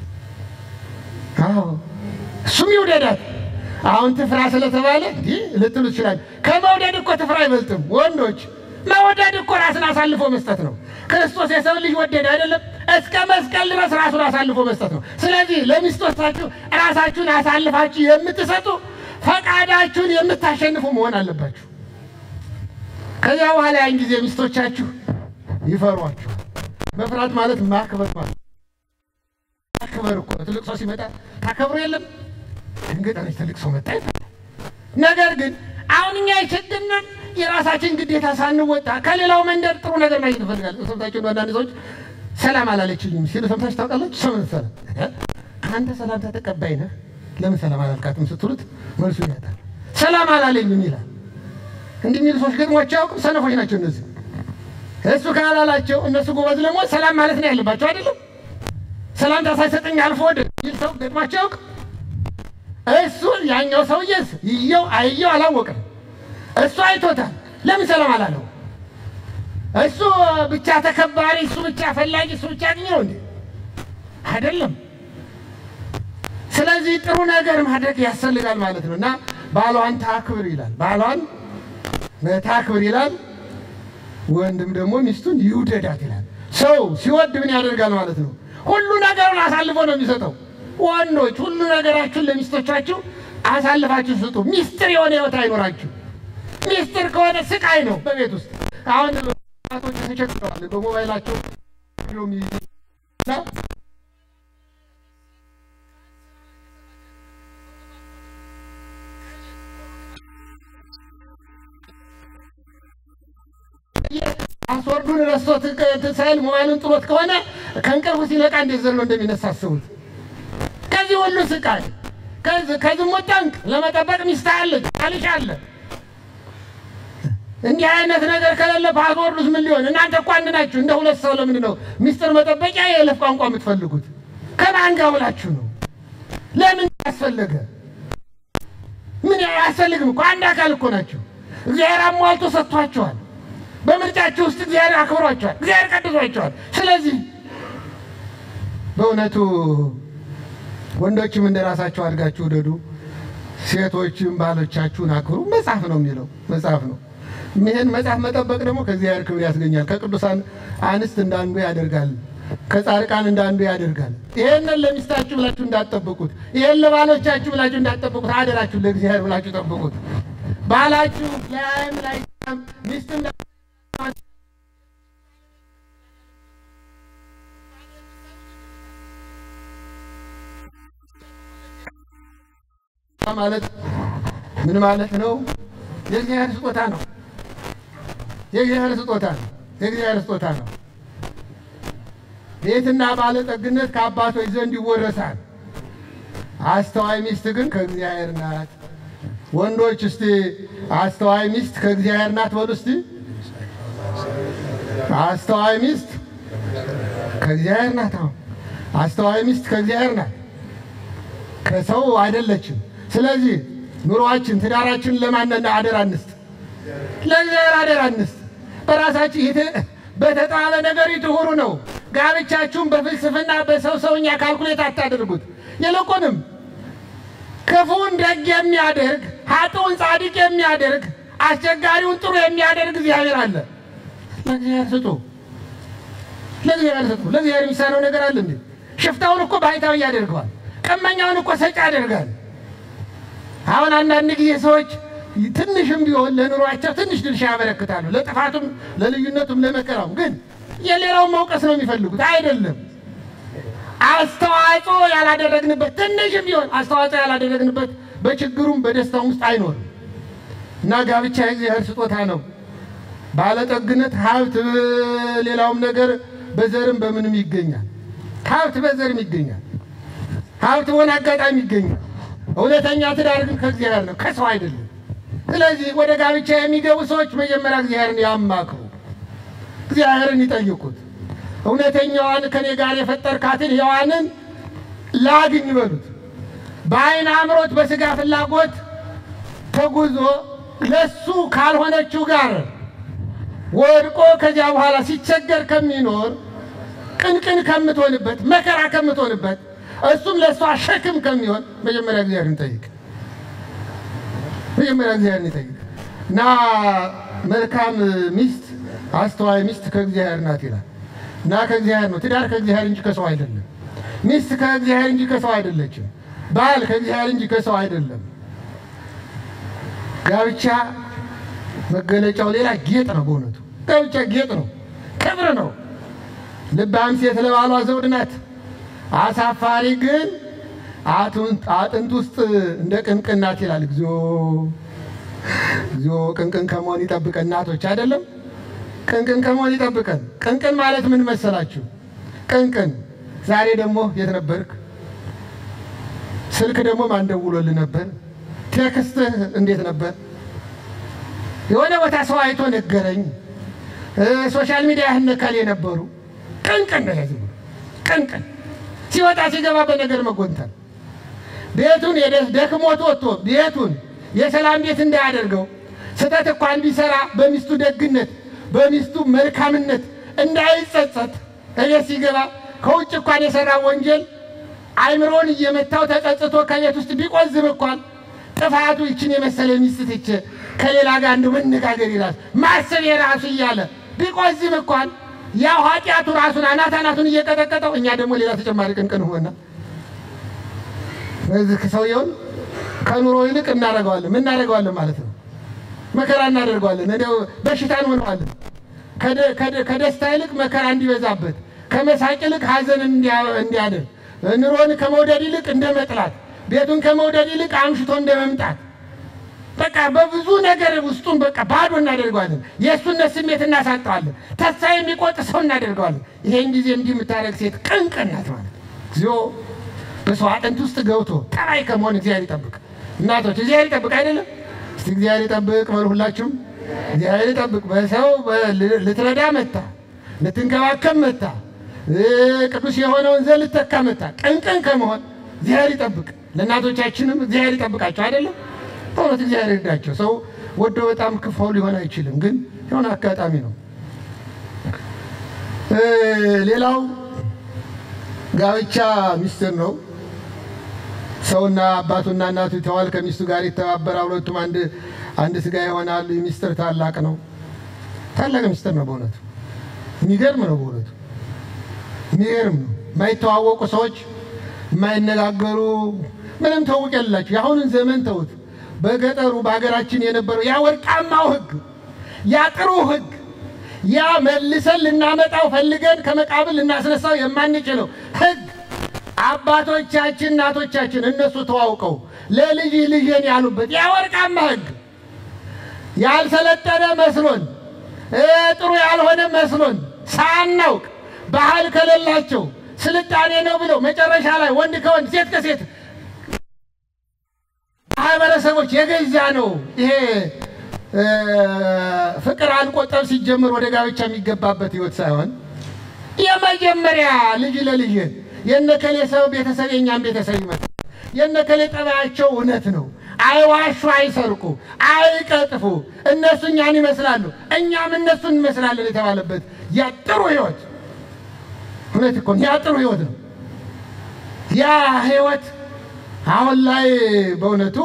አዎ እሱም ይውደዳት። አሁን ትፍራ ስለተባለ እንዲህ ልትሉ ይችላል። ከመውደድ እኮ ትፍራ አይበልጥም። ወንዶች መውደድ እኮ ራስን አሳልፎ መስጠት ነው። ክርስቶስ የሰው ልጅ ወደድ አይደለም እስከ መስቀል ድረስ ራሱን አሳልፎ መስጠት ነው። ስለዚህ ለሚስቶቻችሁ ራሳችሁን አሳልፋችሁ የምትሰጡ ፈቃዳችሁን የምታሸንፉ መሆን አለባችሁ። ከዚያ በኋላ ያን ጊዜ ሚስቶቻችሁ ይፈሯችሁ። መፍራት ማለት ማክበር ማለት ማክበር እኮ ነው። ትልቅ ሰው ሲመጣ ታከብሩ የለም ድንገት አለች ትልቅ ሰው መጣ ይፈራል። ነገር ግን አሁን እኛ የችግርን የራሳችን ግዴታ ሳንወጣ ከሌላው መንደር ጥሩ ነገር ማግኘት እንፈልጋለን። ሰምታችሁ ነው አንዳንድ ሰዎች ሰላም አላለችኝም ሲሉ ሰምታችሁ ታውቃላችሁ? ሰው መሰለ አንተ ሰላምታ ተቀባይ ነህ ለምን ሰላም አላልካትም ስትሉት መልሱ ይመጣል። ሰላም አላለኝም ይላል። እንዲህ የሚሉ ሰዎች ገጥሟቸው አያውቅም። ሰነፎች ናቸው እነዚህ። እሱ ካላላቸው እነሱ ጎበዝ ለመሆን ሰላም ማለት ነው ያለባቸው አይደለም። ሰላምታ ሳይሰጠኝ አልፎ ወደ ይል ሰው ገጥሟቸው አያውቅም። እሱ ያኛው ሰውዬስ ይየው አይየው አላወቅም። እሱ አይቶታል። ለምን ሰላም አላለው? እሱ ብቻ ተከባሪ፣ እሱ ብቻ ፈላጊ፣ እሱ ብቻ አግኝ ነው እንዴ? አይደለም። ስለዚህ ጥሩ ነገር ማድረግ ያስፈልጋል ማለት ነው እና ባሏን ታክብር ይላል። ባሏን ታክብር ይላል። ወንድም ደግሞ ሚስቱን ይውደዳት ይላል። ሰው ሲወድ ምን ያደርጋል ማለት ነው? ሁሉ ነገሩን አሳልፎ ነው የሚሰጠው። ወንዶች ሁሉ ነገራችሁን ለሚስቶቻችሁ አሳልፋችሁ ስጡ። ሚስጥር የሆነ ህይወት አይኖራችሁ። ሚስጥር ከሆነ ስቃይ ነው በቤት ውስጥ። አሁን ቶች ተቸግረዋል። በሞባይላቸው ፓስወርዱን ረስቶት ሳይል ሞባይሉን ጥሎት ከሆነ ከእንቅልፉ ሲነቃ እንዴት ዘሎ እንደሚነሳ አስቡት። ከዚህ ሁሉ ስቃይ ከዝሙት ጠንቅ ለመጠበቅ ሚስት አለች፣ ባልሽ አለ። እንዲህ አይነት ነገር ከሌለ ፓስወርዱስ ምን ሊሆን? እናንተ እኮ አንድ ናችሁ። እንደ ሁለት ሰው ለምንድን ነው ሚስጥር መጠበቂያ የይለፍ ቋንቋ የምትፈልጉት? ከማን ጋር ውላችሁ ነው? ለምን ያስፈለገ? ምን አያስፈልግም እኮ አንድ አካል እኮ ናችሁ። እግዚአብሔር አሟልቶ ሰጥቷቸዋል። በምርጫችሁ ውስጥ እግዚአብሔር አክብሯቸዋል። እግዚአብሔር ቀድሷቸዋል። ስለዚህ በእውነቱ ወንዶችም እንደ ራሳቸው አድጋችሁ ውደዱ፣ ሴቶችም ባሎቻችሁን አክብሩ። መጽሐፍ ነው የሚለው መጽሐፍ ነው። ይህን መጽሐፍ መጠበቅ ደግሞ ከእግዚአብሔር ክብር ያስገኛል። ከቅዱሳን አንስት እንዳንዱ ያደርጋል። ከጻድቃን እንዳንዱ ያደርጋል። ይሄንን ለሚስታችሁ ብላችሁ እንዳትጠብቁት፣ ይሄን ለባሎቻችሁ ብላችሁ እንዳትጠብቁት፣ አደራችሁ ለእግዚአብሔር ብላችሁ ጠብቁት። ባላችሁ ላይም ላይ ሚስትም ማለት ምን ማለት ነው? የእግዚአብሔር ስጦታ ነው። የእግዚአብሔር ስጦታ ነው። የእግዚአብሔር ስጦታ ነው። ቤትና ባለጠግነት ከአባቶች ዘንድ ይወረሳል። አስተዋይ ሚስት ግን ከእግዚአብሔር ናት። ወንዶች እስቲ አስተዋይ ሚስት ከእግዚአብሔር ናት በሉ እስቲ። አስተዋይ ሚስት ከእግዚአብሔር ናት። አሁን አስተዋይ ሚስት ከእግዚአብሔር ናት፣ ከሰው አይደለችም። ስለዚህ ኑሯችን፣ ትዳራችን ለማንን አደራ እንስጥ? ለእግዚአብሔር አደራ እንስጥ። በራሳችሁ ይሄ በተጣለ ነገር ይትሁሩ ነው። ጋብቻችሁን በፍልስፍና በሰው ሰውኛ ካልኩሌት አታደርጉት። ይልቁንም ክፉን ደግ የሚያደርግ ኃጥኡን ጻድቅ የሚያደርግ አስቸጋሪውን ጥሩ የሚያደርግ እግዚአብሔር አለ። ለእግዚአብሔር ስጡ፣ ለእግዚአብሔር ስጡ። ለእግዚአብሔር የሚሳነው ነገር አለ እንዴ? ሽፍታውን እኮ ባይታዊ ያደርገዋል። ቀመኛውን እኮ ሰጪ ያደርጋል። አሁን አንዳንድ ጊዜ ሰዎች ትንሽም ቢሆን ለኑሯቸው ትንሽ ድርሻ ያበረክታሉ። ለጥፋቱም፣ ለልዩነቱም፣ ለመከራውም ግን የሌላውን መውቀስ ነው የሚፈልጉት። አይደለም አስተዋጽኦ ያላደረግንበት ትንሽም ቢሆን አስተዋጽኦ ያላደረግንበት በችግሩም በደስታውም ውስጥ አይኖርም እና ጋብቻ የእግዚአብሔር ስጦታ ነው። ባለጠግነት፣ ሀብት፣ ሌላውም ነገር በዘርም በምንም ይገኛል። ሀብት በዘርም ይገኛል። ሀብት በሆነ አጋጣሚ ይገኛል። እውነተኛ ትዳር ግን ከእግዚአብሔር ነው፣ ከሰው አይደለም። ስለዚህ ወደ ጋብቻ የሚገቡ ሰዎች መጀመሪያ እግዚአብሔርን ያማክሩ፣ እግዚአብሔርን ይጠይቁት። እውነተኛዋን ከኔ ጋር የፈጠርካትን ሔዋንን ላግኝ በሉት። በዓይን አምሮት በስጋ ፍላጎት ተጉዞ ለሱ ካልሆነችው ጋር ወድቆ ከዚያ በኋላ ሲቸገር ከሚኖር ቅንቅን ከምትሆንበት መከራ ከምትሆንበት እሱም ለእሷ ሸክም ከሚሆን መጀመሪያ እግዚአብሔርን ጠይቅ። መጀመሪያ እግዚአብሔርን ይጠይቅ እና መልካም ሚስት አስተዋይ ሚስት ከእግዚአብሔር ናት ይላል እና ከእግዚአብሔር ነው። ትዳር ከእግዚአብሔር እንጂ ከሰው አይደለም። ሚስት ከእግዚአብሔር እንጂ ከሰው አይደለችም። ባል ከእግዚአብሔር እንጂ ከሰው አይደለም። ጋብቻ መገለጫው ሌላ ጌጥ ነው። በእውነቱ ጋብቻ ጌጥ ነው፣ ክብር ነው። ልባም ሴት ለባሏ ዘውድ ናት። አሳፋሪ ግን አጥንት ውስጥ እንደ ቅንቅን ናት ይላል። እግዚኦ እግዚኦ! ቅንቅን ከመሆን ይጠብቀን እናቶች፣ አይደለም ቅንቅን ከመሆን ይጠብቀን። ቅንቅን ማለት ምን መሰላችሁ? ቅንቅን ዛሬ ደግሞ የት ነበርክ? ስልክ ደግሞ ማን ደውሎልህ ነበር? ቴክስትህ እንዴት ነበር? የሆነ ቦታ ሰው አይቶ ነገረኝ። እ ሶሻል ሚዲያ ያህነካል የነበሩ ቅን ቅን ነው ያዝ ቅን ቅን ሲወጣ ሲገባ በነገር መጎንተል ቤቱን የደ- ደክሞት ወጥቶ ቤቱን የሰላም ቤት እንዳያደርገው ስህተት እንኳን ቢሰራ በሚስቱ ደግነት በሚስቱ መልካምነት እንዳይጸጸት እቤት ሲገባ ከውጭ እንኳን የሰራ ወንጀል አይምሮን እየመታው ተጸጽቶ ከቤት ውስጥ ቢቆዝም እንኳን ጥፋቱ ይችን የመሰለ ሚስት ትቼ ከሌላ ጋር እንደ መነጋገር ይላል ማሰብ የራሱ እያለ ቢቆዝም እንኳን ያው ኃጢአቱ ራሱን አናት አናቱን እየቀጠቀጠው እኛ ደግሞ ሌላ ተጨማሪ ቅንቅን ሆና በዚህ ሰውየውን ከኑሮ ይልቅ እናደርገዋለን ምን እናደርገዋለን ማለት ነው መከራ እናደርገዋለን እንደው በሽታ እንሆነዋለን ከደ- ከደ- ከደስታ ይልቅ መከራ እንዲበዛበት ከመሳቅ ይልቅ ሀዘን እንዲያ- እንዲያደር ኑሮን ከመውደድ ይልቅ እንደ መጥላት ቤቱን ከመውደድ ይልቅ አምሽቶ እንደ መምጣት በቃ በብዙ ነገር ውስጡን በቃ ባዶ እናደርገዋለን። የእሱነት ስሜት እናሳጠዋለን። ተስፋ የሚቆጥ ሰው እናደርገዋለን። ይሄን ጊዜ እንዲህ የምታደርግ ሴት ቅንቅን ናት ማለት እግዚኦ በሰው አጥንት ውስጥ ገብቶ ጠባይ ከመሆን እግዚአብሔር ይጠብቅ። እናቶች እግዚአብሔር ይጠብቅ አይደለም? እስቲ እግዚአብሔር ይጠብቅ በሉ ሁላችሁም። እግዚአብሔር ይጠብቅ። በሰው በ- ልትረዳ መታ፣ ልትንከባከብ መታ፣ እ ቅዱስ የሆነውን ዘር ልትተካ መታ። ቅንቅን ከመሆን እግዚአብሔር ይጠብቅ። ለእናቶቻችንም እግዚአብሔር ይጠብቃቸው አይደለም? በእውነት እግዚአብሔር ይርዳቸው። ሰው ወዶ በጣም ክፋው ሊሆን አይችልም፣ ግን የሆነ አጋጣሚ ነው። እ ሌላው ጋብቻ ሚስጥር ነው። ሰውና አባቱና እናቱ ይተዋል፣ ከሚስቱ ጋር ይተባበራል፣ ሁለቱም አንድ አንድ ስጋ ይሆናሉ። ይህ ሚስጥር ታላቅ ነው። ታላቅ ሚስጥር ነው በእውነቱ የሚገርም ነው። በእውነቱ የሚገርም ነው። የማይተዋወቁ ሰዎች የማይነጋገሩ ምንም ተውቅ የላቸው የአሁኑን ዘመን ተውት። በገጠሩ በሀገራችን የነበረው ያ ወርቃማው ሕግ ያ ጥሩ ሕግ ያ መልሰን ልናመጣው ፈልገን ከመቃብር ልናስነሳው የማንችለው ሕግ አባቶቻችን እናቶቻችን እነሱ ተዋውቀው ለልጅ ልጅን ያሉበት ያ ወርቃማ ሕግ ያልሰለጠነ መስሎን እ ጥሩ ያልሆነ መስሎን ሳናውቅ ባህል ከሌላቸው ስልጣኔ ነው ብለው መጨረሻ ላይ ወንድ ከወንድ ሴት ከሴት ማህበረሰቦች የገዛ ነው ይሄ እ ፍቅር አልቆ ጠብ ሲጀምር ወደ ጋብቻ የሚገባበት ህይወት ሳይሆን የመጀመሪያ ልጅ ለልጅ የነከሌ ሰው ቤተሰብ የኛም ቤተሰብ ይመጣል። የነከሌ ጠባያቸው እውነት ነው። አይዋሹ፣ አይሰርቁ፣ አይቀጥፉ። እነሱ እኛን ይመስላሉ፣ እኛም እነሱን እንመስላለን የተባለበት ያ ጥሩ ህይወት እውነት እኮ ያ ጥሩ ህይወት ነው። ያ ህይወት አሁን ላይ በእውነቱ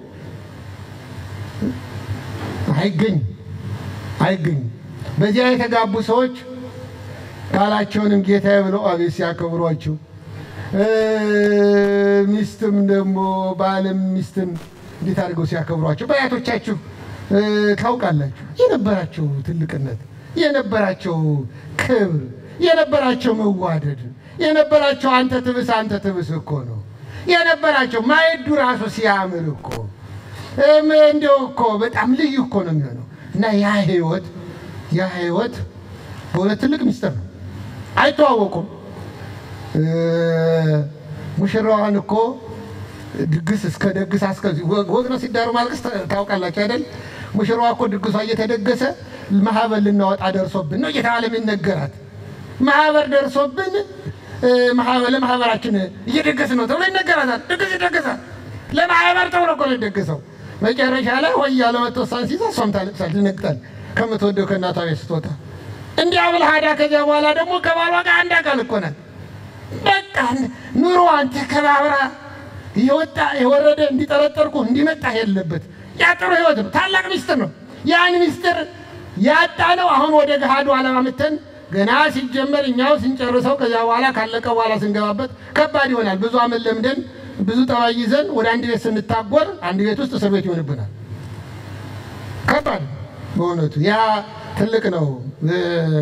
አይገኝም አይገኝም። በዚያ የተጋቡ ሰዎች ቃላቸውንም ጌታዬ ብለው አቤት ሲያከብሯቸው እ ሚስትም ደግሞ ባልም ሚስትም እንዴት አድርገው ሲያከብሯቸው በአያቶቻችሁ እ ታውቃላችሁ። የነበራቸው ትልቅነት፣ የነበራቸው ክብር፣ የነበራቸው መዋደድ፣ የነበራቸው አንተ ትብስ አንተ ትብስ እኮ ነው የነበራቸው ማየዱ ራሱ ሲያምር እኮ እም እንደው እኮ በጣም ልዩ እኮ ነው የሚሆነው እና ያ ህይወት ያ ህይወት በእውነት ትልቅ ሚስጥር ነው። አይተዋወቁም። እ ሙሽራዋን እኮ ድግስ እስከ ደግስ አስከዚህ ወግ ነው ሲዳሩ ማልቀስ ታ- ታውቃላችሁ አይደል? ሙሽራዋ እኮ ድግሷ እየተደገሰ ማህበር ልናወጣ ደርሶብን ነው እየተባለ የሚነገራት ማህበር ደርሶብን እ ማህበር ለማህበራችን እየደገስ ነው ተብሎ ይነገራታል። ድግስ ይደገሳል። ለማህበር ተብሎ እኮ ነው የደገሰው። መጨረሻ ላይ ሆይ ያለ መተወሳን ሲይዛ እሷም ታለቅሳለች፣ ትነግጣለች ከምትወደው ከእናቷ ቤት ስትወጣ እንዲያ ብልህ ሄዳ ከዚያ በኋላ ደግሞ ከባሏ ጋር አንድ አካል እኮ ናት። በቃ ኑሮዋን ተከባብራ የወጣ የወረደ እንዲጠረጠርኩ እንዲመጣ የለበት። ያ ጥሩ ህይወት ነው። ታላቅ ሚስጥር ነው። ያን ሚስጥር ያጣ ነው። አሁን ወደ ገሃዱ ዓለም አምጥተን ገና ሲጀመር እኛው ስንጨርሰው ከዚያ በኋላ ካለቀ በኋላ ስንገባበት ከባድ ይሆናል። ብዙ አመት ለምደን ብዙ ጠባይ ይዘን ወደ አንድ ቤት ስንታጎር አንድ ቤት ውስጥ እስር ቤት ይሆንብናል። ከባድ ነው በእውነቱ ያ ትልቅ ነው። እ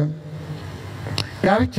ጋብቻ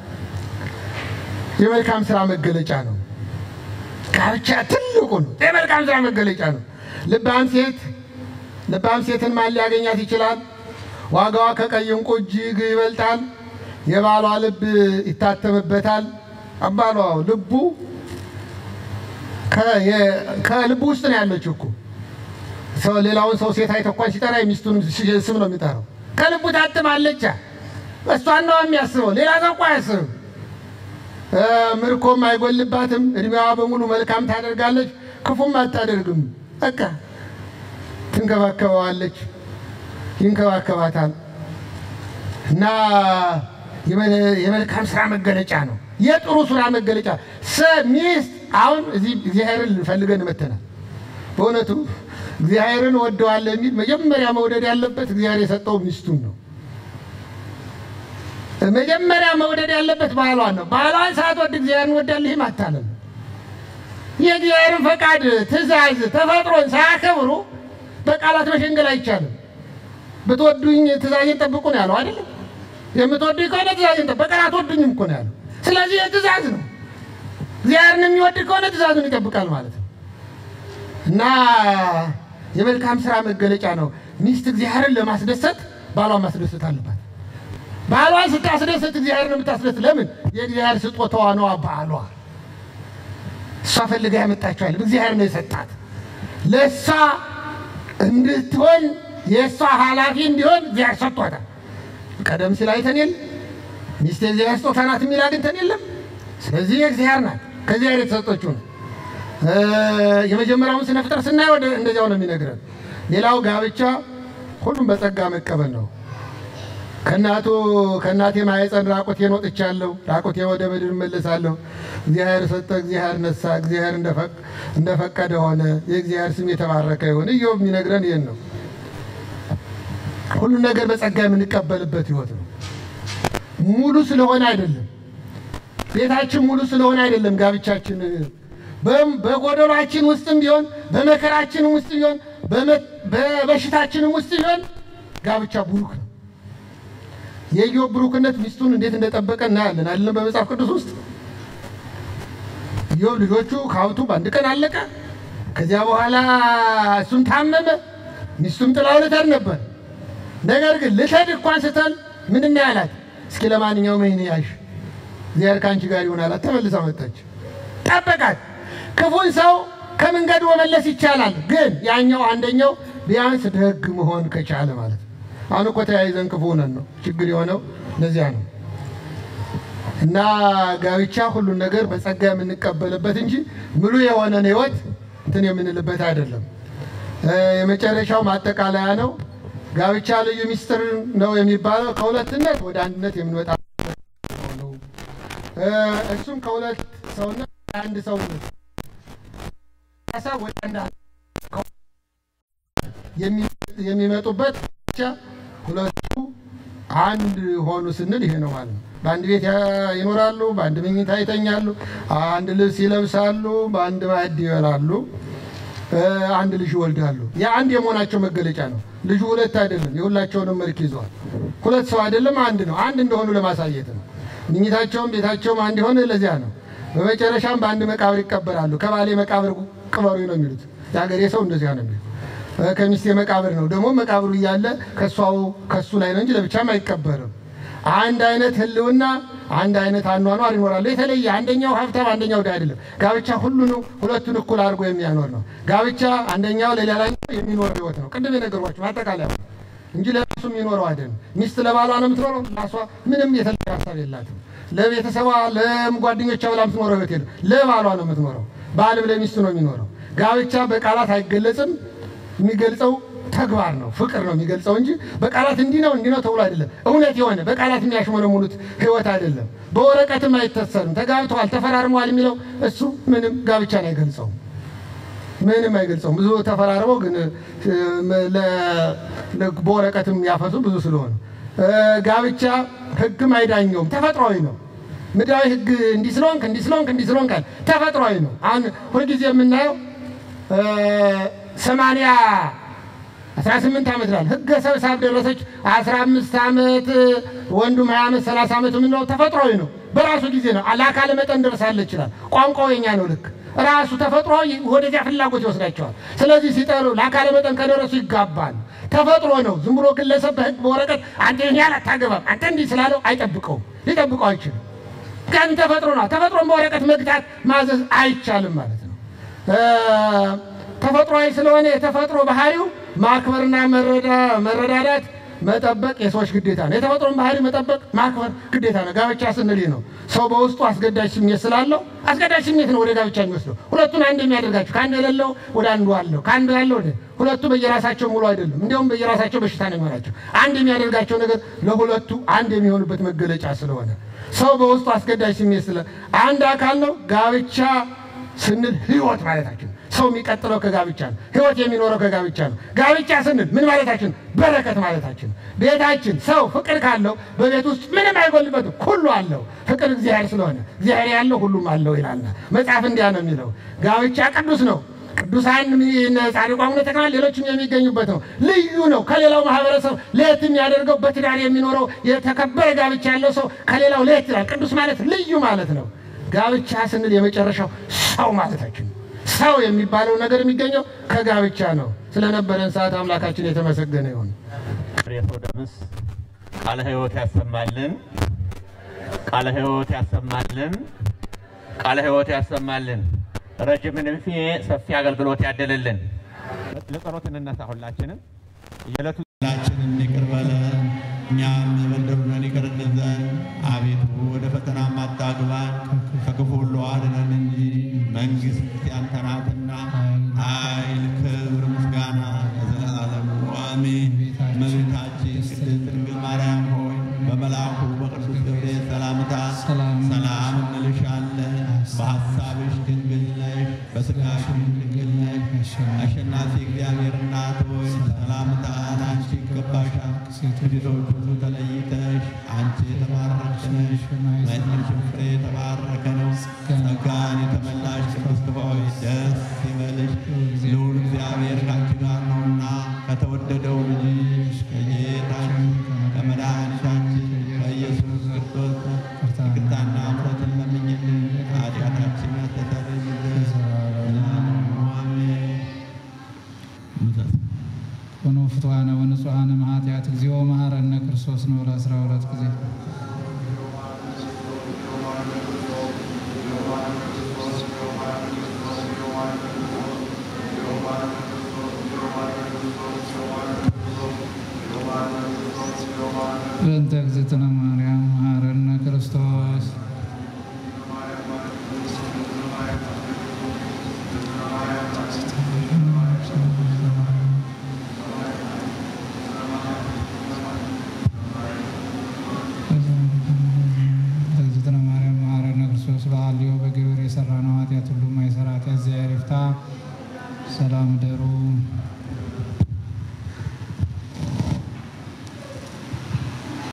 የመልካም ስራ መገለጫ ነው። ጋብቻ ትልቁ ነው። የመልካም ስራ መገለጫ ነው። ልባም ሴት ልባም ሴትን ማን ሊያገኛት ይችላል? ዋጋዋ ከቀይ ዕንቁ እጅግ ይበልጣል። የባሏ ልብ ይታተምበታል። አባሏ ልቡ ከ- የ- ከልቡ ውስጥ ነው ያለችው እኮ ሰው ሌላውን ሰው ሴት አይተህ እንኳን ሲጠራ የሚስቱን ስ- ስም ነው የሚጠራው። ከልቡ ታትማለቻ። እሷን ነው የሚያስበው፣ ሌላ ሰው እኮ አያስብም። እ፣ ምርኮም አይጎልባትም። እድሜዋ በሙሉ መልካም ታደርጋለች፣ ክፉም አታደርግም። በቃ ትንከባከበዋለች፣ ይንከባከባታል። እና የመ- የመልካም ስራ መገለጫ ነው። የጥሩ ስራ መገለጫ ሰ- ሚስት አሁን እዚህ እግዚአብሔርን ፈልገን መተናል። በእውነቱ እግዚአብሔርን ወደዋለሁ የሚል መጀመሪያ መውደድ ያለበት እግዚአብሔር የሰጠው ሚስቱን ነው። መጀመሪያ መውደድ ያለበት ባህሏን ነው። ባህሏን ሳትወድ እግዚአብሔርን ወዳለህ ማታለል ነው። የእግዚአብሔርን ፈቃድ፣ ትእዛዝ፣ ተፈጥሮን ሳያከብሩ በቃላት መሸንገል አይቻልም። ብትወዱኝ ትእዛዜን ጠብቁ ነው ያለው አይደለም? የምትወዱኝ ከሆነ ትእዛዜን ጠብቁ። በቀን አትወዱኝም እኮ ነው ያለው። ስለዚህ የትእዛዝ ነው። እግዚአብሔርን የሚወድ ከሆነ ትእዛዙን ይጠብቃል ማለት ነው። እና የመልካም ስራ መገለጫ ነው። ሚስት እግዚአብሔርን ለማስደሰት ባሏን ማስደሰት አለባት። ባሏን ስታስደሰት እግዚአብሔርን የምታስደስት ለምን? የእግዚአብሔር ስጦታዋ ነዋ ባሏ። እሷ ፈልጋ ያመጣችኋል። እግዚአብሔር ነው የሰጣት። ለእሷ እንድትሆን የእሷ ኃላፊ እንዲሆን እግዚአብሔር ሰጥቷታል። ቀደም ሲል አይተን የለ ሚስት የእግዚአብሔር ስጦታ ናት የሚል አግኝተን የለም። ስለዚህ የእግዚአብሔር ናት፣ ከእግዚአብሔር የተሰጠችው ነው። እ፣ የመጀመሪያውን ስነ ፍጥረት ስናየው ወደ- እንደዚያው ነው የሚነግረን። ሌላው ጋብቻ ሁሉም በጸጋ መቀበል ነው። ከእናቱ ከእናቴ ማኅፀን ራቁቴን ወጥቻለሁ፣ ራቁቴ ወደ ምድር እመለሳለሁ። እግዚአብሔር ሰጠ፣ እግዚአብሔር ነሳ፣ እግዚአብሔር እንደፈቅ- እንደፈቀደ ሆነ። የእግዚአብሔር ስም የተባረከ ይሁን። ኢዮብ የሚነግረን ይህን ነው። ሁሉን ነገር በጸጋ የምንቀበልበት ህይወት ነው። ሙሉ ስለሆነ አይደለም፣ ቤታችን ሙሉ ስለሆነ አይደለም ጋብቻችን በም- በጎደሏችን ውስጥም ቢሆን በመከራችንም ውስጥ ቢሆን በመ- በበሽታችንም ውስጥ ቢሆን ጋብቻ ቡሩክ ነው። የኢዮብ ብሩክነት ሚስቱን እንዴት እንደጠበቀ እናያለን አይደለም? በመጽሐፍ ቅዱስ ውስጥ ኢዮብ ልጆቹ ከሀብቱ በአንድ ቀን አለቀ። ከዚያ በኋላ እሱም ታመመ፣ ሚስቱም ጥላው ልተድ ነበር። ነገር ግን ልተድ እንኳን ስትል ምንድን ነው ያላት? እስኪ ለማንኛውም ይህን ያዥ እግዚአብሔር ከአንቺ ጋር ይሆን አላት። ተመልሳ መጣች፣ ጠበቃት። ክፉን ሰው ከመንገዱ መመለስ ይቻላል፣ ግን ያኛው አንደኛው ቢያንስ ደግ መሆን ከቻለ ማለት ነው። አሁን እኮ ተያይዘን ክፉ ሆነን ነው ችግር የሆነው ለዚያ ነው። እና ጋብቻ ሁሉን ነገር በጸጋ የምንቀበልበት እንጂ ሙሉ የሆነን ህይወት እንትን የምንልበት አይደለም። እ፣ የመጨረሻው ማጠቃለያ ነው። ጋብቻ ልዩ ሚስጥር ነው የሚባለው ከሁለትነት ወደ አንድነት የምንወጣ ነው። እ፣ እሱም ከሁለት ሰውነት ወደ አንድ ሰውነት ሀሳብ ወደ አንድ የሚ- የሚመጡበት ብቻ ሁለቱ አንድ ሆኑ ስንል ይሄ ነው ማለት ነው። በአንድ ቤት ያ- ይኖራሉ፣ በአንድ መኝታ ይተኛሉ፣ አንድ ልብስ ይለብሳሉ፣ በአንድ ማዕድ ይበላሉ፣ እ፣ አንድ ልጅ ይወልዳሉ። የአንድ የመሆናቸው መገለጫ ነው። ልጁ ሁለት አይደለም፣ የሁላቸውንም መልክ ይዘዋል። ሁለት ሰው አይደለም፣ አንድ ነው። አንድ እንደሆኑ ለማሳየት ነው። ምኝታቸውም ቤታቸውም አንድ የሆነ ለዚያ ነው። በመጨረሻም በአንድ መቃብር ይቀበራሉ። ከባሌ መቃብር ቅበሩ ነው የሚሉት። የሀገሬ ሰው እንደዚያ ነው የሚሉት። እ፣ ከሚስቴ መቃብር ነው ደግሞ መቃብሩ እያለ ከሷው ከሱ ላይ ነው እንጂ ለብቻም አይቀበርም። አንድ አይነት ህልውና አንድ አይነት አኗኗር ይኖራሉ። የተለየ አንደኛው ሀብታም አንደኛው ድሃ አይደለም። ጋብቻ ሁሉን ሁለቱን እኩል አድርጎ የሚያኖር ነው። ጋብቻ አንደኛው ለሌላኛው የሚኖር ህይወት ነው። ቅድም የነገርኳቸው ማጠቃለያ እንጂ ለራሱ የሚኖረው አይደለም። ሚስት ለባሏ ነው የምትኖረው። ራሷ ምንም የተለየ ሀሳብ የላትም። ለቤተሰቧ ለጓደኞቿ ብላ የምትኖረው ህይወት የለም። ለባሏ ነው የምትኖረው። ባልም ለሚስቱ ነው የሚኖረው። ጋብቻ በቃላት አይገለጽም። የሚገልጸው ተግባር ነው፣ ፍቅር ነው የሚገልጸው እንጂ በቃላት እንዲህ ነው እንዲህ ነው ተብሎ አይደለም። እውነት የሆነ በቃላት የሚያሽሞነሙኑት ህይወት አይደለም። በወረቀትም አይተሰርም። ተጋብተዋል፣ ተፈራርመዋል የሚለው እሱ ምንም ጋብቻን አይገልጸውም። ምንም አይገልጸውም። ብዙ ተፈራርመው ግን እ፣ ለ- ለ- በወረቀትም ያፈሱ ብዙ ስለሆነ እ፣ ጋብቻ ህግም አይዳኘውም። ተፈጥሯዊ ነው። ምድራዊ ህግ እንዲህ ስለሆንክ እንዲህ ስለሆንክ እንዲህ ስለሆንክ አለ። ተፈጥሯዊ ነው። አሁን ሁልጊዜ የምናየው እ፣ ሰማንያ አስራ ስምንት ዓመት ላል ህገ ሰብሳብ ደረሰች አስራ አምስት ዓመት ወንዱም ሀያ ዓመት ሰላሳ ዓመት የምንለው ተፈጥሯዊ ነው። በራሱ ጊዜ ነው። ለአካለ መጠን ደርሳለች ይችላል። ቋንቋው የኛ ነው። ልክ ራሱ ተፈጥሮ ወደዚያ ፍላጎት ይወስዳቸዋል። ስለዚህ ሲጠሩ ለአካለ መጠን ከደረሱ ይጋባል። ተፈጥሮ ነው። ዝም ብሎ ግለሰብ በህግ በወረቀት አንተ ይህን ያህል አታገባም አንተ እንዲህ ስላለው አይጠብቀውም፣ ሊጠብቀው አይችልም። ቀን ተፈጥሮ ነው። ተፈጥሮን በወረቀት መግታት ማዘዝ አይቻልም ማለት ነው። ተፈጥሯዊ ስለሆነ የተፈጥሮ ባህሪው ማክበርና መረዳዳት መጠበቅ የሰዎች ግዴታ ነው። የተፈጥሮን ባህሪ መጠበቅ ማክበር ግዴታ ነው። ጋብቻ ስንል ነው ሰው በውስጡ አስገዳጅ ስሜት ስላለው አስገዳጅ ስሜት ነው ወደ ጋብቻ የሚወስደው። ሁለቱን አንድ የሚያደርጋቸው ከአንድ የሌለው ወደ አንዱ አለው፣ ከአንዱ ያለው ወደ ሁለቱ በየራሳቸው ሙሉ አይደለም፣ እንዲያውም በየራሳቸው በሽታ ነው የሚሆናቸው። አንድ የሚያደርጋቸው ነገር ለሁለቱ አንድ የሚሆኑበት መገለጫ ስለሆነ ሰው በውስጡ አስገዳጅ ስሜት ስለ አንድ አካል ነው። ጋብቻ ስንል ህይወት ማለታችን ሰው የሚቀጥለው ከጋብቻ ነው። ህይወት የሚኖረው ከጋብቻ ነው። ጋብቻ ስንል ምን ማለታችን? በረከት ማለታችን። ቤታችን ሰው ፍቅር ካለው በቤት ውስጥ ምንም አይጎልበትም፣ ሁሉ አለው። ፍቅር እግዚአብሔር ስለሆነ እግዚአብሔር ያለው ሁሉም አለው ይላልና መጽሐፍ እንዲያ ነው የሚለው። ጋብቻ ቅዱስ ነው። ቅዱሳን ጻድቁ አቡነ ተክለ ሌሎችም የሚገኙበት ነው። ልዩ ነው። ከሌላው ማህበረሰብ ለየት የሚያደርገው በትዳር የሚኖረው የተከበረ ጋብቻ ያለው ሰው ከሌላው ለየት ይላል። ቅዱስ ማለት ልዩ ማለት ነው። ጋብቻ ስንል የመጨረሻው ሰው ማለታችን ነው። ሰው የሚባለው ነገር የሚገኘው ከጋብቻ ነው። ስለነበረን ሰዓት አምላካችን የተመሰገነ ይሁን። የሰው ደምስ ቃለ ሕይወት ያሰማልን፣ ቃለ ሕይወት ያሰማልን፣ ቃለ ሕይወት ያሰማልን። ረጅም ዕድሜ ሰፊ አገልግሎት ያደለልን። ለጸሎት እንነሳ ሁላችንም የዕለቱ ሁላችንን ይቅር በለን እኛም የበደሉንን ይቅር እንል ዘንድ አቤቱ ወደ ፈተና አታግባን ከክፉ ሁሉ አድነን እንጂ መንግሥት ያንተ ናትና ኃይል፣ ክብር፣ ምስጋና ለዘላለሙ አሜን። እመቤታችን ቅድስት ድንግል ማርያም ሆይ በመልአኩ በቅዱስ ገብርኤል ሰላምታ ሰላም እንልሻለን። በሐሳብሽ ድንግል ነሽ፣ በሥጋሽም ድንግል ነሽ። አሸናፊ እግዚአብሔር እናት ሆይ ሰላምታ ለአንቺ ይገባሻል። ከሴቶች ሁሉ ተለይተሽ አንቺ የተባረክሽ ነሽ፣ የማኅፀንሽም ፍሬ የተባረከ ነው። ጸጋን የተመላሽ ቅድስት ሆይ ደስ ይበልሽ፣ ልዑል እግዚአብሔር ከአንቺ ጋር ነውና ከተወደደው ልጅሽ ከጌታችን ከመድኃኒታችን ከኢየሱስ ክርስቶስ ይቅርታና ምሕረትን ለምኝልን ኃጢአታችን ያስተሰርይልን ዘላለሙ አሜን። ኮኑ ፍትዋነ ወንጹሐነ እምኃጢአት እግዚኦ መሐረነ ክርስቶስ ነው ለአስራ ሁለት ጊዜ በእንተ እግዝእትነ ማርያም መሐረነ ክርስቶስ እግዝእትነ ማርያም መሐረነ ክርስቶስ በሐልዮ በግብር የሠራነው ኃጢአት ሁሉ የማይሠራ ኃጢአት እግዚአብሔር ይፍታ። ሰላም ደሩ